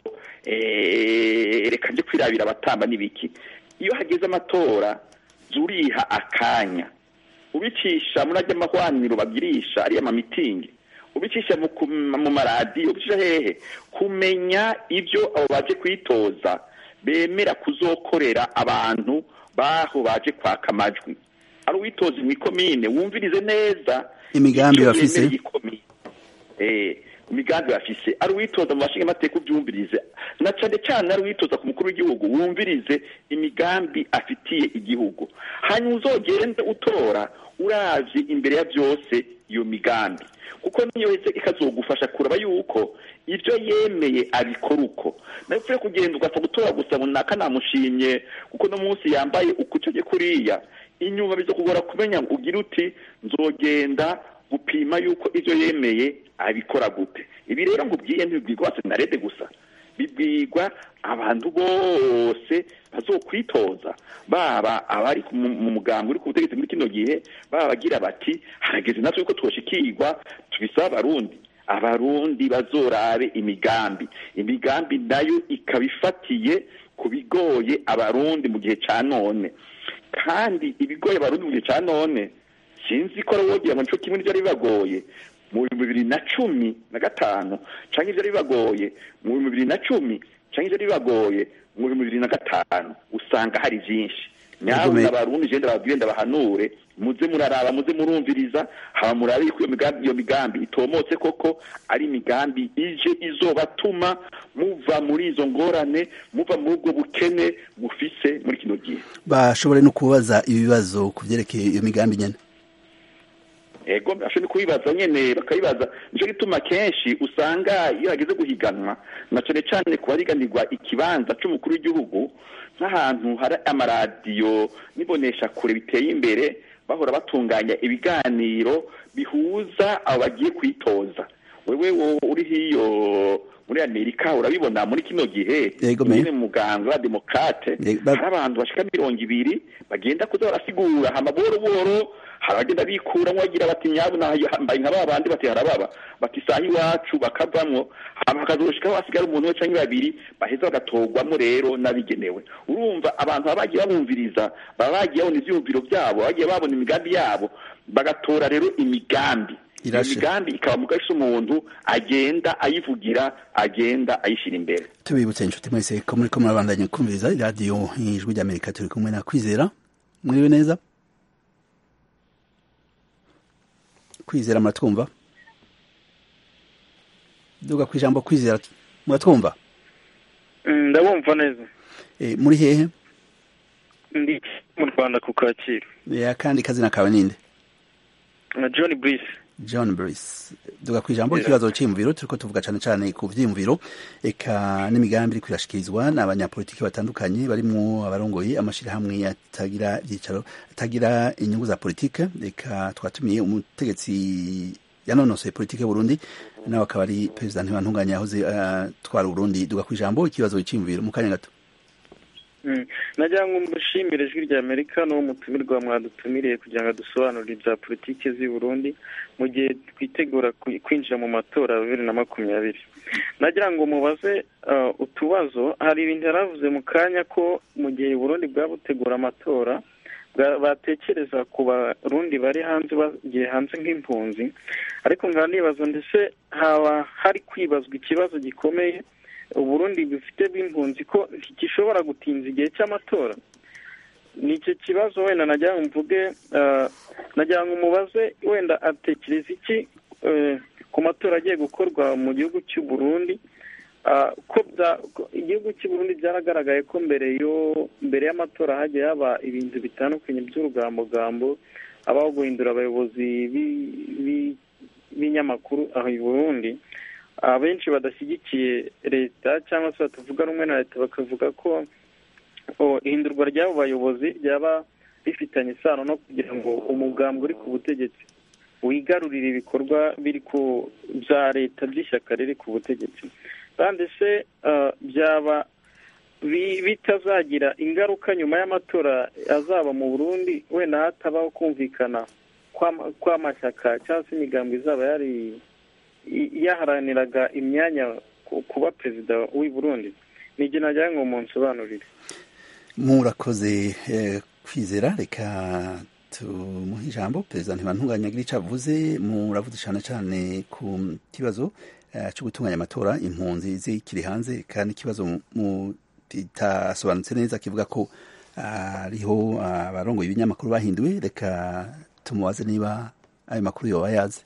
eh, reka nje kwirabira abatamba n'ibiki iyo hageze amatora zuriha akanya ubicisha muri ajya amahwaniro bagirisha ariya mamitingi ubicisha mu ku- mu maradiyo ubicisha hehe kumenya ibyo abo baje kwitoza bemera kuzokorera abantu baho baje kwaka amajwi ari uwitoza mu ikomine wumvirize neza Imigambi icyo bafise. yemereye ikomine. Eh, imigambi bafise ari uwitoza mu bashinga amateka ubyumvirize na cane cane ari uwitoza ku mukuru w'igihugu wumvirize imigambi afitiye igihugu hanyuma uzogende utora uravye imbere ya vyose iyo migambi kuko niyo heze ikazogufasha kuraba yuko ivyo yemeye abikora uko nawe upfuye kugenda ugapfa gutora gusa runaka namushimye kuko no munsi yambaye ukucoge kuriya inyuma bizokugora kumenya ngo ugire uti nzogenda gupima yuko ivyo yemeye abikora gute ibi rero ngubwiye ntibibwirwa hose na rede gusa bibwirwa abantu bose bazokwitoza baba abari ku- mu mu mugambi uri ku butegetsi muri kino gihe baba bagira bati harageze natwe yuko twoshikirwa tubisaba abarundi abarundi bazorabe imigambi imigambi nayo ikaba ifatiye ku bigoye abarundi mu gihe ca none kandi ibigoye abarundi mu gihe ca none sinzi ko ari wogira ngo nico kimwe n'ivyari bibagoye mu bihumbi bibiri na cumi na gatanu canke ivyari bibagoye mu bihumbi bibiri na cumi canke ivyari bibagoye mu bihumbi bibiri na gatanu usanga hari vyinshi nyawe Yego, me- abarundi je ndababwire ndabahanure muze muraraba muze murumviriza haba murabe yuko iyo migambi iyo migambi itomotse koko ari imigambi ije izobatuma muva muri izo ngorane muva muri ubwo bukene mufise muri kino gihe bashobore no kubaza ibibazo ku vyerekeye iyo migambi nyene ego ashobora kubibaza nyene bakabibaza nico gituma kenshi usanga iyo hageze guhiganwa na cane cane ku bariganirwa ikibanza c'umukuru w'igihugu nk'ahantu hari amaradiyo n'ibonesha kure biteye imbere bahora batunganya ibiganiro bihuza abo bagiye kwitoza wewe wo- uri hiyo muri amerika urabibona muri kino gihe Yego, me. nyene mu muganga wa demokrate Yego, ba- hari abantu bashika mirongo ibiri bagenda kuza barasigura hama boro boro hari abagenda bikuramwo bagira bati nyabu nahambaye nka ba bandi bati harababa bati saha iwacu bakavamwo hama hakazoshikaho hasigara umuntu we canke babiri baheza bagatorwamwo rero n'abigenewe urumva abantu baba bagiye babumviriza baba bagiye babona ivyiyumviro vyabo bagiye babona imigambi yabo bagatora rero imigambi iyo Irashe. migambi ikaba mu gahise umuntu agenda ayivugira agenda ayishira imbere tubibutse inshuti mwese ko muriko murabandanya kumviriza iradiyo ijwi ry'amerika turi kumwe na kwizera mwiriwe neza kwizera muratwumva duga ku ijambo kwizera muratwumva ndabumva neza e, muri hehe ndi mu rwanda ku kacyiru e, akandi kazina kawe ninde na john brice john brice duga ku ijambo Yeah. ikibazo c'iyumviro turiko tuvuga cane cane ku vyiyumviro eka n'imigambi iriko irashikirizwa n'abanyapolitiki batandukanye barimwo abarongoye amashirahamwe atagira ivyicaro atagira inyungu za politike eka twatumiye umutegetsi yanonosoye politike y'uburundi nawe akaba ari perezida ntibantunganya yahoze atwara uburundi duga ku ijambo ikibazo c'iyumviro mu kanya gato Mm. nagira ngo mushimire ijwi rya amerika n'uwo mutumirwa mwadutumiriye kugira ngo dusobanurire ibya politiki z'i burundi mu gihe twitegura kwi- kwinjira mu matora ya bibiri na makumyabiri nagira ngo mubaze uh, utubazo hari ibintu yaravuze mu kanya ko mu gihe burundi bwaba butegura amatora bwa- batekereza ku barundi bari hanze bagiye hanze nk'impunzi ariko nkaba nibaza ndetse haba hari kwibazwa ikibazo gikomeye uburundi bufite bw'impunzi ko gishobora gutinza igihe cy'amatora ni icyo kibazo wenda nagira ngo mvuge nagira ngo umubaze wenda atekereza iki ku matora agiye gukorwa mu gihugu cy'u Burundi ko igihugu cy'u Burundi byaragaragaye ko mbere yo mbere y'amatora hagiye haba ibintu bitandukanye by'urugambogambo abaho guhindura abayobozi b'ibinyamakuru aho i Burundi abenshi badashyigikiye leta cyangwa se batavuga rumwe na leta bakavuga ko ihindurwa ry'abo bayobozi ryaba bifitanye isano no kugira ngo umugambwe uri ku butegetsi wigarurire ibikorwa biri ku bya leta by'ishyaka riri ku butegetsi kandi se byaba bitazagira ingaruka nyuma y'amatora azaba mu burundi wenda hatabaho kumvikana kw'amashyaka cyangwa se imigambi izaba yari yaharaniraga imyanya kuba perezida w'i burundi ni igihe nagira ngo munsobanurire murakoze kwizera reka tumuhe ijambo perezida ntibantunganya agira icyo avuze muravuze cyane cyane ku kibazo cyo gutunganya amatora impunzi zikiri hanze kandi ikibazo kitasobanutse neza kivuga ko hariho abarongoye ibinyamakuru bahinduwe reka tumubaze niba ayo makuru yoba yazi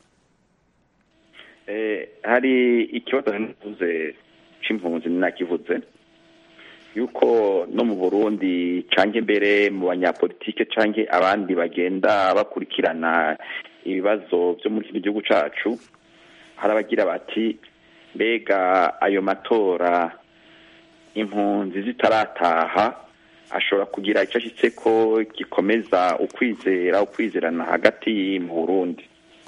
hari ikibazo navuze cy'impunzi nakivuze yuko no mu burundi canke mbere mu banyapolitike canke abandi bagenda bakurikirana ibibazo byo muri kino gihugu cacu hari abagira bati mbega ayo matora impunzi zitarataha ashobora kugira icyo ashyitse ko gikomeza ukwizera ukwizerana hagati mu burundi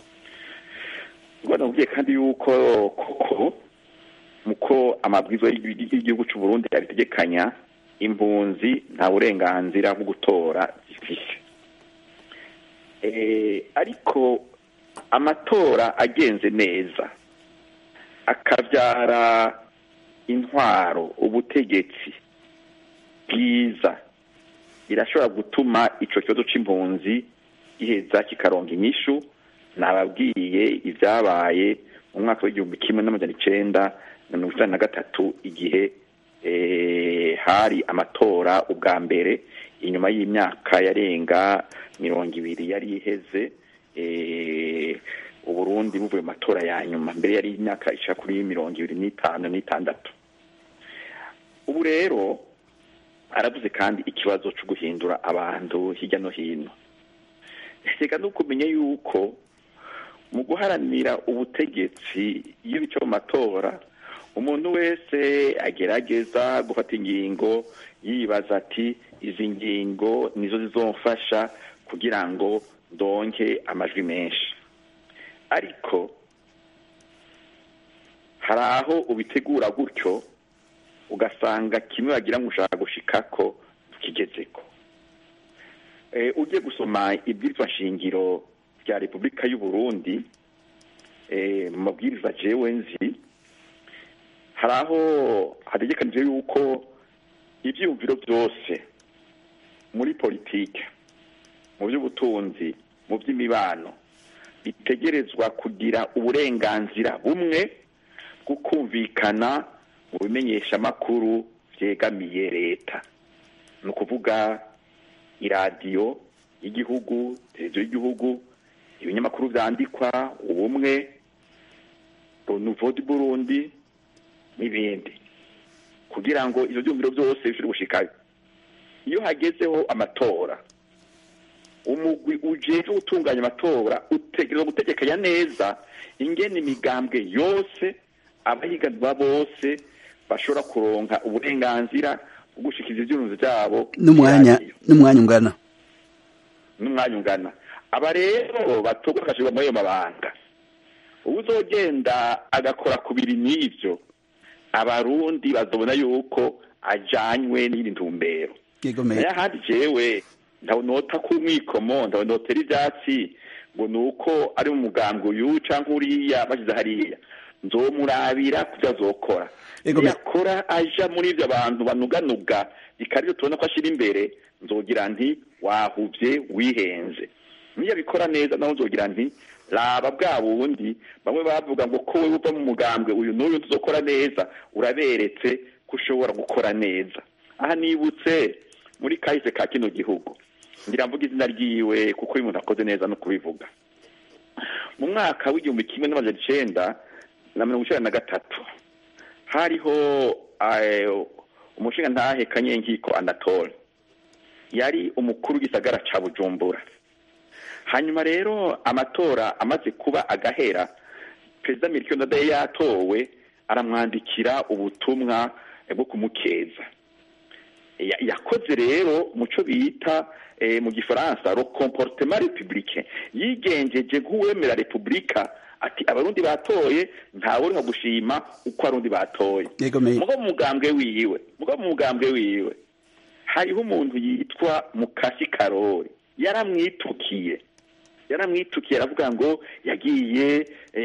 ubwo kandi yuko koko muko amabwiriza y'igihugu cy'u Burundi abitegekanya impunzi nta burenganzira bwo gutora zifise ariko amatora agenze neza akabyara intwaro ubutegetsi bwiza birashobora gutuma icyo kibazo cy'impunzi giheza kikaronga inyishu nababwiye ibyabaye mu mwaka w'igihumbi kimwe n'amajana icenda na mirongo icyenda na gatatu igihe hari amatora ubwa mbere inyuma y'imyaka yarenga mirongo ibiri yari iheze uburundi buvuye mu matora ya nyuma mbere yari imyaka ishaka kuri mirongo ibiri n'itanu n'itandatu ubu rero aravuze kandi ikibazo cyo guhindura abantu hirya no hino reka no kumenya yuko mu guharanira ubutegetsi iyo bica mu matora umuntu wese agerageza gufata ingingo yibaza ati izi ngingo nizo zizomfasha kugira ngo ndonke amajwi menshi ariko hari aho ubitegura gutyo ugasanga kimwe wagira ngo ushaka gushikako tukigezeko ugiye gusoma ibwirizwa shingiro rya repubulika y'u Burundi mu mabwiriza jewe nzi hari aho hategekanije yuko ibyiyumviro byose muri politike mu by'ubutunzi mu by'imibano bitegerezwa kugira uburenganzira bumwe bwo kumvikana mu bimenyeshamakuru byegamiye leta ni ukuvuga iradiyo y'igihugu televiziyo y'igihugu ibinyamakuru byandikwa ubumwe nouveau du burundi n'ibindi kugira ngo ibyo byumviro byose bishobore gushikayo iyo hagezeho amatora umugwi ujejwe gutunganya amatora utegereza gutegekanya neza ingene imigambwe yose abahiganwa bose bashobora kuronka uburenganzira bwo gushikiza ivyumviro vyabo n'umwanya n'umwanya ungana n'umwanya ungana aba rero batorwa bagashirwa muri ayo mabanga uzogenda agakora ku biri n'ivyo abarundi bazobona yuko ajanywe n'iri ntumbero naye ahandi jewe ndabonota ku mwikomo ndabonotera ivyatsi ngo ni uko ari mu mugambwe uyu canke uriya bashyize hariya nzomurabira kubyo azokora yakora aja muri ivyo abantu banuganuga ikarivyo tubona ko ashira imbere nzogira nti wahuvye wihenze niyo abikora neza naho nzogira nti raba bwa bundi bamwe bavuga ngo ko wowe uva mu mugambwe uyu n'uyu tuzokora neza uraberetse ko ushobora gukora neza aha nibutse muri kahise ka kino gihugu ngira mvuga izina ryiwe kuko uyu muntu akoze neza no kubivuga mu mwaka w'igihumbi kimwe n'amajana icenda na mirongo icenda na gatatu hariho umushinga ntahe kanyenkiko anatole yari umukuru w'igisagara ca bujumbura hanyuma rero amatora amaze kuba agahera perezida mirikio ndadaye yatowe aramwandikira ubutumwa bwo kumukeza yakoze rero muco bita mu gifaransa ro comportement républicain yigenjeje nk'uwemera repubulika ati abarundi batoye ntawe uri gushima uko arundi batoye mugo mu mugambwe wiwe mugo mu mugambwe wiwe hariho umuntu yitwa mukasi karori yaramwitukiye yaramwitukiye aravuga ngo yagiye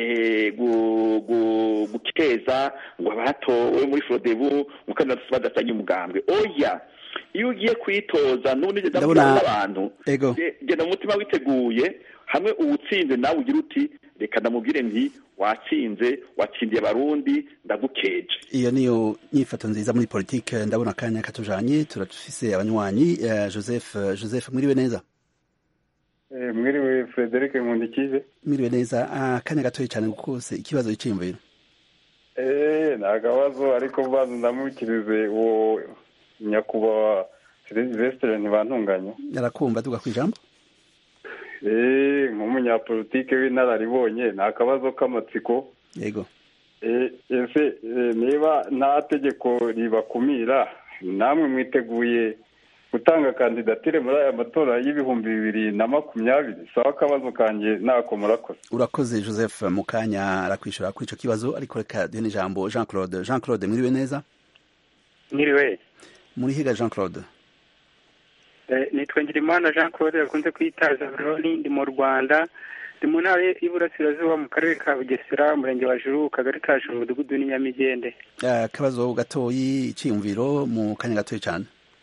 gukeza ngo abatowe muri forodebu mukandida badasanye umugambwe oya iyo ugiye kwitoza n'ubundi genda n'abantu genda mu mutima witeguye hamwe uwutsinze nawe ugira uti reka ndamubwire nti watsinze watsindiye abarundi ndagukeje iyo niyo nyifato nziza muri politike ndabona akanya katujanye turafise abanywanyi joseph joseph mwiriwe neza mwiriwe frederic nkundikize mwiriwe neza akanya gatoya cyane kose ikibazo cyiyumviro eh nta kabazo ariko mbanza ndamukirize uwo nyakubahwa silvestre ntibantunganya arakumva tuga ku ijambo eh nk'umunyapolitike w'inararibonye ni akabazo k'amatsiko yego ese niba nta tegeko ribakumira namwe mwiteguye gutanga kandidatire muri aya matora y'ibihumbi bibiri na makumyabiri sawa akabazo kanjye ntako murakoze urakoze joseph mu kanya arakwishyura kuri icyo kibazo ariko reka duhe n'ijambo jean claude jean claude mwiriwe neza mwiriwe muri higa jean claude nitwa ngirimana jean claude yakunze kwitaza buroni ndi mu rwanda ndi mu ntara y'iburasirazuba mu karere ka bugesera umurenge wa juru kagari ka juru umudugudu n'inyamigende akabazo gatoyi icyiyumviro mu kanya gatoya cyane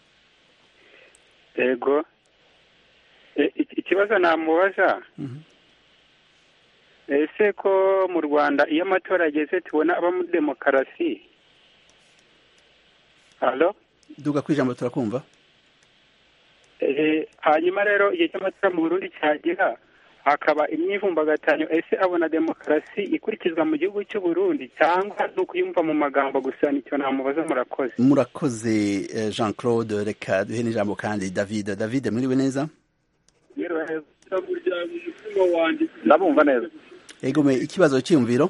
yego ikibazo namubaza ese ko mu rwanda iyo amatora ageze tubona aba muri demokarasi halo duga ku ijambo turakumva hanyuma rero igihe cy'amatora mu burundi cyagera hakaba imyivumbagatanyo ese abona demokarasi ikurikizwa mu gihugu cy'u Burundi cyangwa ni ukuyumva mu magambo gusa nicyo namubaza murakoze murakoze jean claude reka duhe n'ijambo kandi david david mwiriwe neza ndabumva neza egome ikibazo cyiyumviro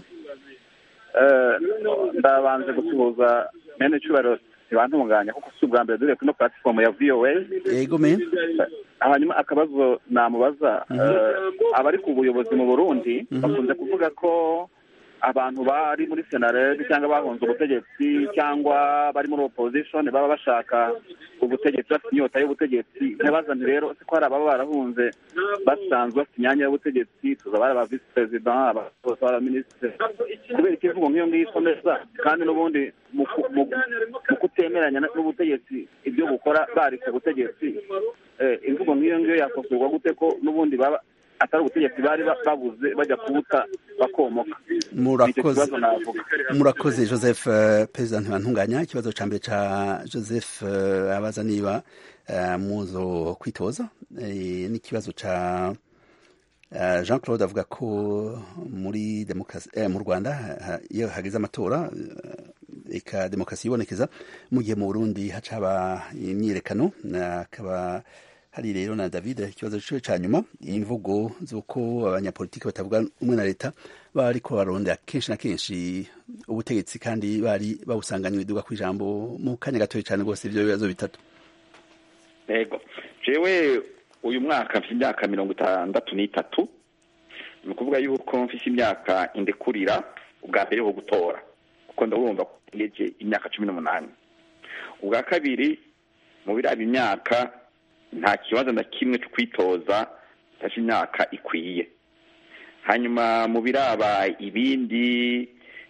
ndabanze gusuhuza mene cyubahiro ntibantunganya kuko si ubwa mbere dore kuri platform ya voa egome hanyuma akabazo namubaza abari ku buyobozi mu burundi bakunze kuvuga ko abantu bari muri senarede cyangwa bahunze ubutegetsi cyangwa bari muri opposition baba bashaka ubutegetsi bafite inyota y'ubutegetsi ntibazane rero ko hari ababa barahunze basanzwe bafite imyanya y'ubutegetsi tuza bari aba visi perezida bose abaminisitiri kubera ikivugo nk'iyo ngiyo ikomeza kandi n'ubundi mu kutemeranya n'ubutegetsi ibyo bukora barike ubutegetsi imvugo nk'iyo ngiyo yakosorwa gute ko n'ubundi baba atari ubutegetsi bari babuze bajya kubuta bakomoka murakoze murakoze joseph perezida ntibantunganya ikibazo cya mbere cya joseph abaza niba muzo kwitoza n'ikibazo cya jean claude avuga ko muri demokarasi mu rwanda iyo hageze amatora eka demokarasi yibonekeza mu gihe mu burundi haca haba imyiyerekano akaba hari rero na david ikibazo cyo cya nyuma imvugo z'uko abanyapolitiki batavuga umwe na leta baba ariko barondera kenshi na kenshi ubutegetsi kandi bari bawusanganywe iduga ku ijambo mu kanya gatoya cyane rwose ibyo bibazo bitatu yego jewe uyu mwaka mfite imyaka mirongo itandatu n'itatu ni ukuvuga yuko mfite imyaka indekurira ubwa mbere ho gutora kuko ndabumva ko ngeje imyaka cumi n'umunani ubwa kabiri mu biraba imyaka nta kibazo na kimwe cyo kwitoza cyangwa imyaka ikwiye hanyuma mu biraba ibindi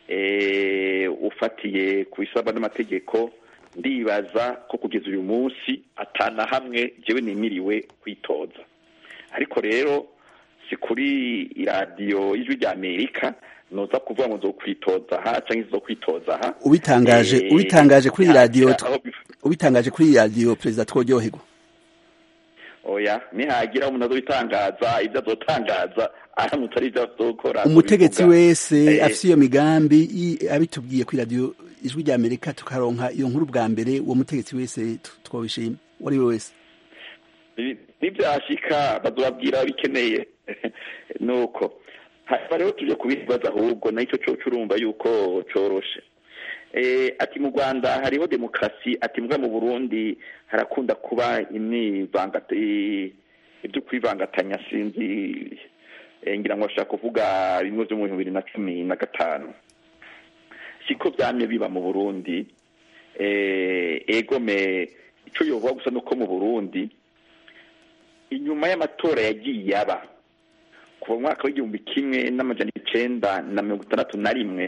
ufatiye ku bisabwa n'amategeko ndibaza ko kugeza uyu munsi atana hamwe njyewe nimiriwe kwitoza ariko rero si kuri iradiyo y'ijwi rya amerika noza kuvuga ngo nzokwitoza aha cyangwa izokwitoza aha ubitangaje Eh, ubitangaje kuri iyi radiyo ntagira aho biva. ubitangaje kuri iyi radiyo perezida tworyoherwa oya nihagira umuntu azobitangaza ibyo azotangaza aramutse ari ibyo azokora umutegetsi azobivuga. wese Eh, afite iyo migambi i- abitubwiye kuri radiyo ijwi rya amerika tukaronka iyo nkuru bwa mbere uwo mutegetsi wese tu- twabishima uwo ari we wese Ni- nibyashika bazobabwira bikeneye nuko hanyuma rero tuje kubibaza ahubwo nacyo cyo urumva yuko coroshe eh, ati mu rwanda hariho demokarasi ati mbwa mu burundi harakunda kuba imyivangata i- ibyo kwivangatanya sinzi eh, ngira ngo bashaka kuvuga bimwe byo mu bihumbi bibiri na cumi na gatanu siko byamye biba mu burundi eh, egome ico yovuga gusa nuko mu burundi inyuma y'amatora yagiye aba kuva mu mwaka w'igihumbi kimwe n'amajana icenda na mirongo itandatu na rimwe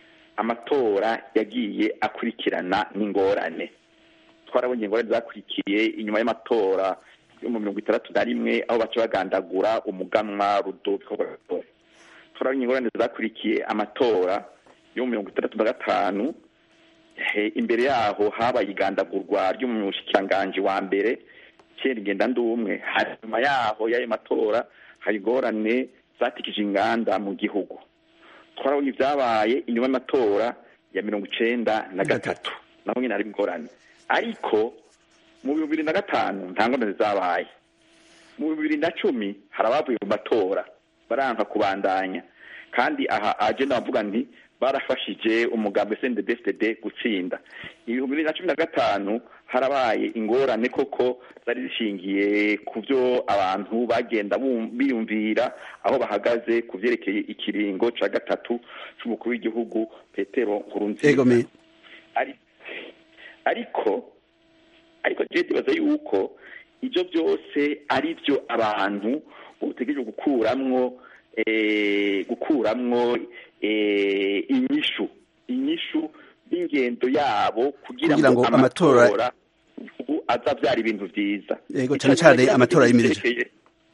amatora yagiye akurikirana n'ingorane twarabonye ingorane zakurikiye inyuma y'amatora yo mu mirongo itandatu na rimwe aho baca bagandagura umuganwa rudoviko rwagasore turabonye ingorane zakurikiye amatora yo mu mirongo itandatu na gatanu Eh, imbere yaho habaye igandagurwa ry'umushikiranganji wa mbere kera ingenda ndumwe hanyuma yaho y'ayo matora hari ingorane zatikije inganda mu gihugu twarabonye ibyabaye inyuma y'amatora ya mirongo icenda na gatatu naho nyine hari ingorane ariko mu bihumbi bibiri na gatanu nta ngorane zabaye mu bihumbi bibiri na cumi hari abavuye mu matora baranka kubandanya kandi aha agenda bavuga nti barafashije umugambi SNDD-FDD gutsinda ibihumbi bibiri na cumi na gatanu harabaye ingorane koko zari zishingiye ku byo abantu bagenda bum- biyumvira aho bahagaze ku vyerekeye ikiringo ca gatatu c'umukuru w'igihugu petero nkurunziza egome ari ariko ariko je ndibaza yuko ivyo byose ari byo abantu botegereje gukuramwo eh, gukuramwo eh, inyishu inyishu y'ingendo yabo kugira Kugira ngo ngo amatora- amatora ubu azavyara ibintu vyiza Yego, Ico cane cane ngira amatora ibintu yimirije. vyerekeye-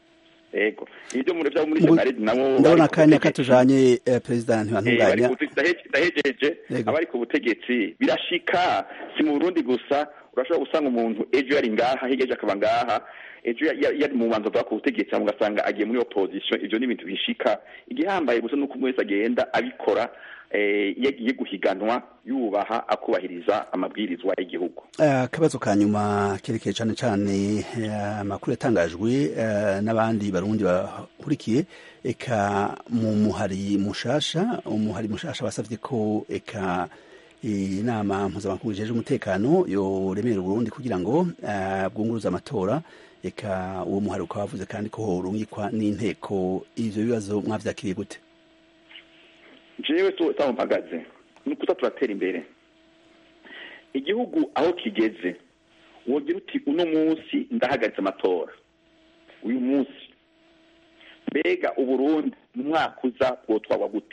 yego ibyo muri vyo muri Mu- senaredi nabo ndabona bari ku akanya butegetsi. katujanye eh, perezida Eh, bari ntibantunganya ku butegetsi, ndahe- ndahejeje Yego. abari ku butegetsi birashika si mu burundi gusa urashobora gusanga umuntu ejo yari ngaha hirya ejo akaba ngaha ejo ya- ya- yari mu banza ku butegetsi hama ugasanga agiye muri opposition ivyo ni ibintu bishika igihambaye gusa nuko umwe wese agenda abikora eh, iyo agiye guhiganwa yubaha akubahiriza amabwirizwa y'igihugu Eh, akabazo ka nyuma kerekeye cane cane eh, amakuru yatangajwe eh, n'abandi barundi bahurikiye eka mu muhari mushasha umuhari mushasha basavye ko eka inama mpuzamakungu ijejwe umutekano yoremera uburundi kugira ngo eh, bwunguruze amatora eka uwo muhari ukaba wavuze kandi ko horungikwa n'inteko ivyo bibazo mwavyakiriye gute jewe tu taho mpagaze ni ukuza turatera imbere igihugu aho kigeze wogira uti uno munsi ndahagaritse amatora uyu munsi mbega uburundi mu mwaka uza bwotwagwa gute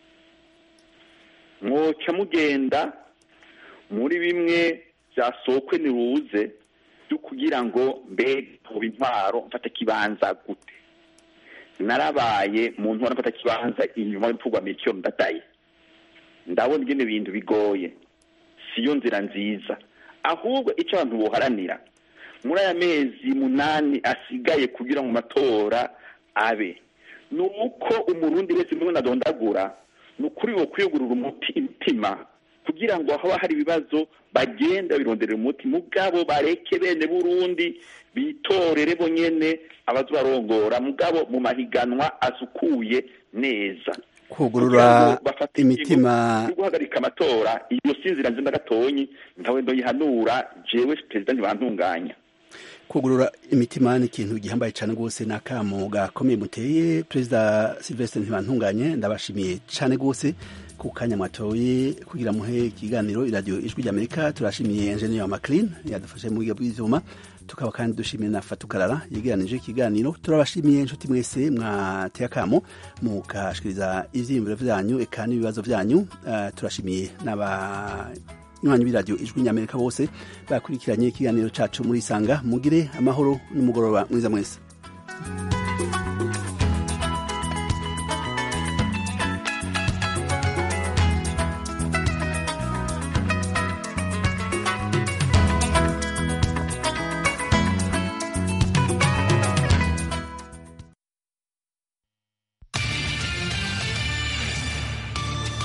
mwoca mugenda muri bimwe byasokwe niruze byo kugira ngo mbega hoba intwaro mfata kibanza gute narabaye mu ntwaro mfata kibanza inyuma y'urupfu mikiyo ndadaye ndabona ingene ibintu bigoye siyo nzira nziza ahubwo icyo abantu boharanira muri aya mezi munani asigaye kugira ngo amatora abe ni uko umurundi wese mwe nadondagura ni ukuri wo kwiyugurura umuti imitima kugira ngo haba hari ibibazo bagenda babironderera umuti mugabo bareke bene burundi bitorere bonyene abazobarongora mugabo mu mahiganwa asukuye neza kugurura imitima yo guhagarika amatora iyo si inzira nziza gatonyi ntawe ndoyihanura jewe perezida ntibantunganya kugurura imitima ni ikintu gihambaye cyane rwose ni akamo gakomeye muteye perezida silvestre ntibantunganye ndabashimiye cyane rwose ku kanya mwatoye kugira muhe ikiganiro iradiyo ijwi ry'amerika turashimiye enjeniyeri wa maclean yadufashe mu buryo bw'ibyuma tukaba kandi dushimiye na fatukarara yegeranije ikiganiro turabashimiye inshuti mwese mwateye akamo mukashikiriza ivyiyumviro vyanyu eka n'ibibazo vyanyu uh, turashimiye n'aba nywanyi b'iradiyo ijwi ry'amerika bose bakurikiranye ikiganiro cacu muri isanga mugire amahoro n'umugoroba mwiza mwese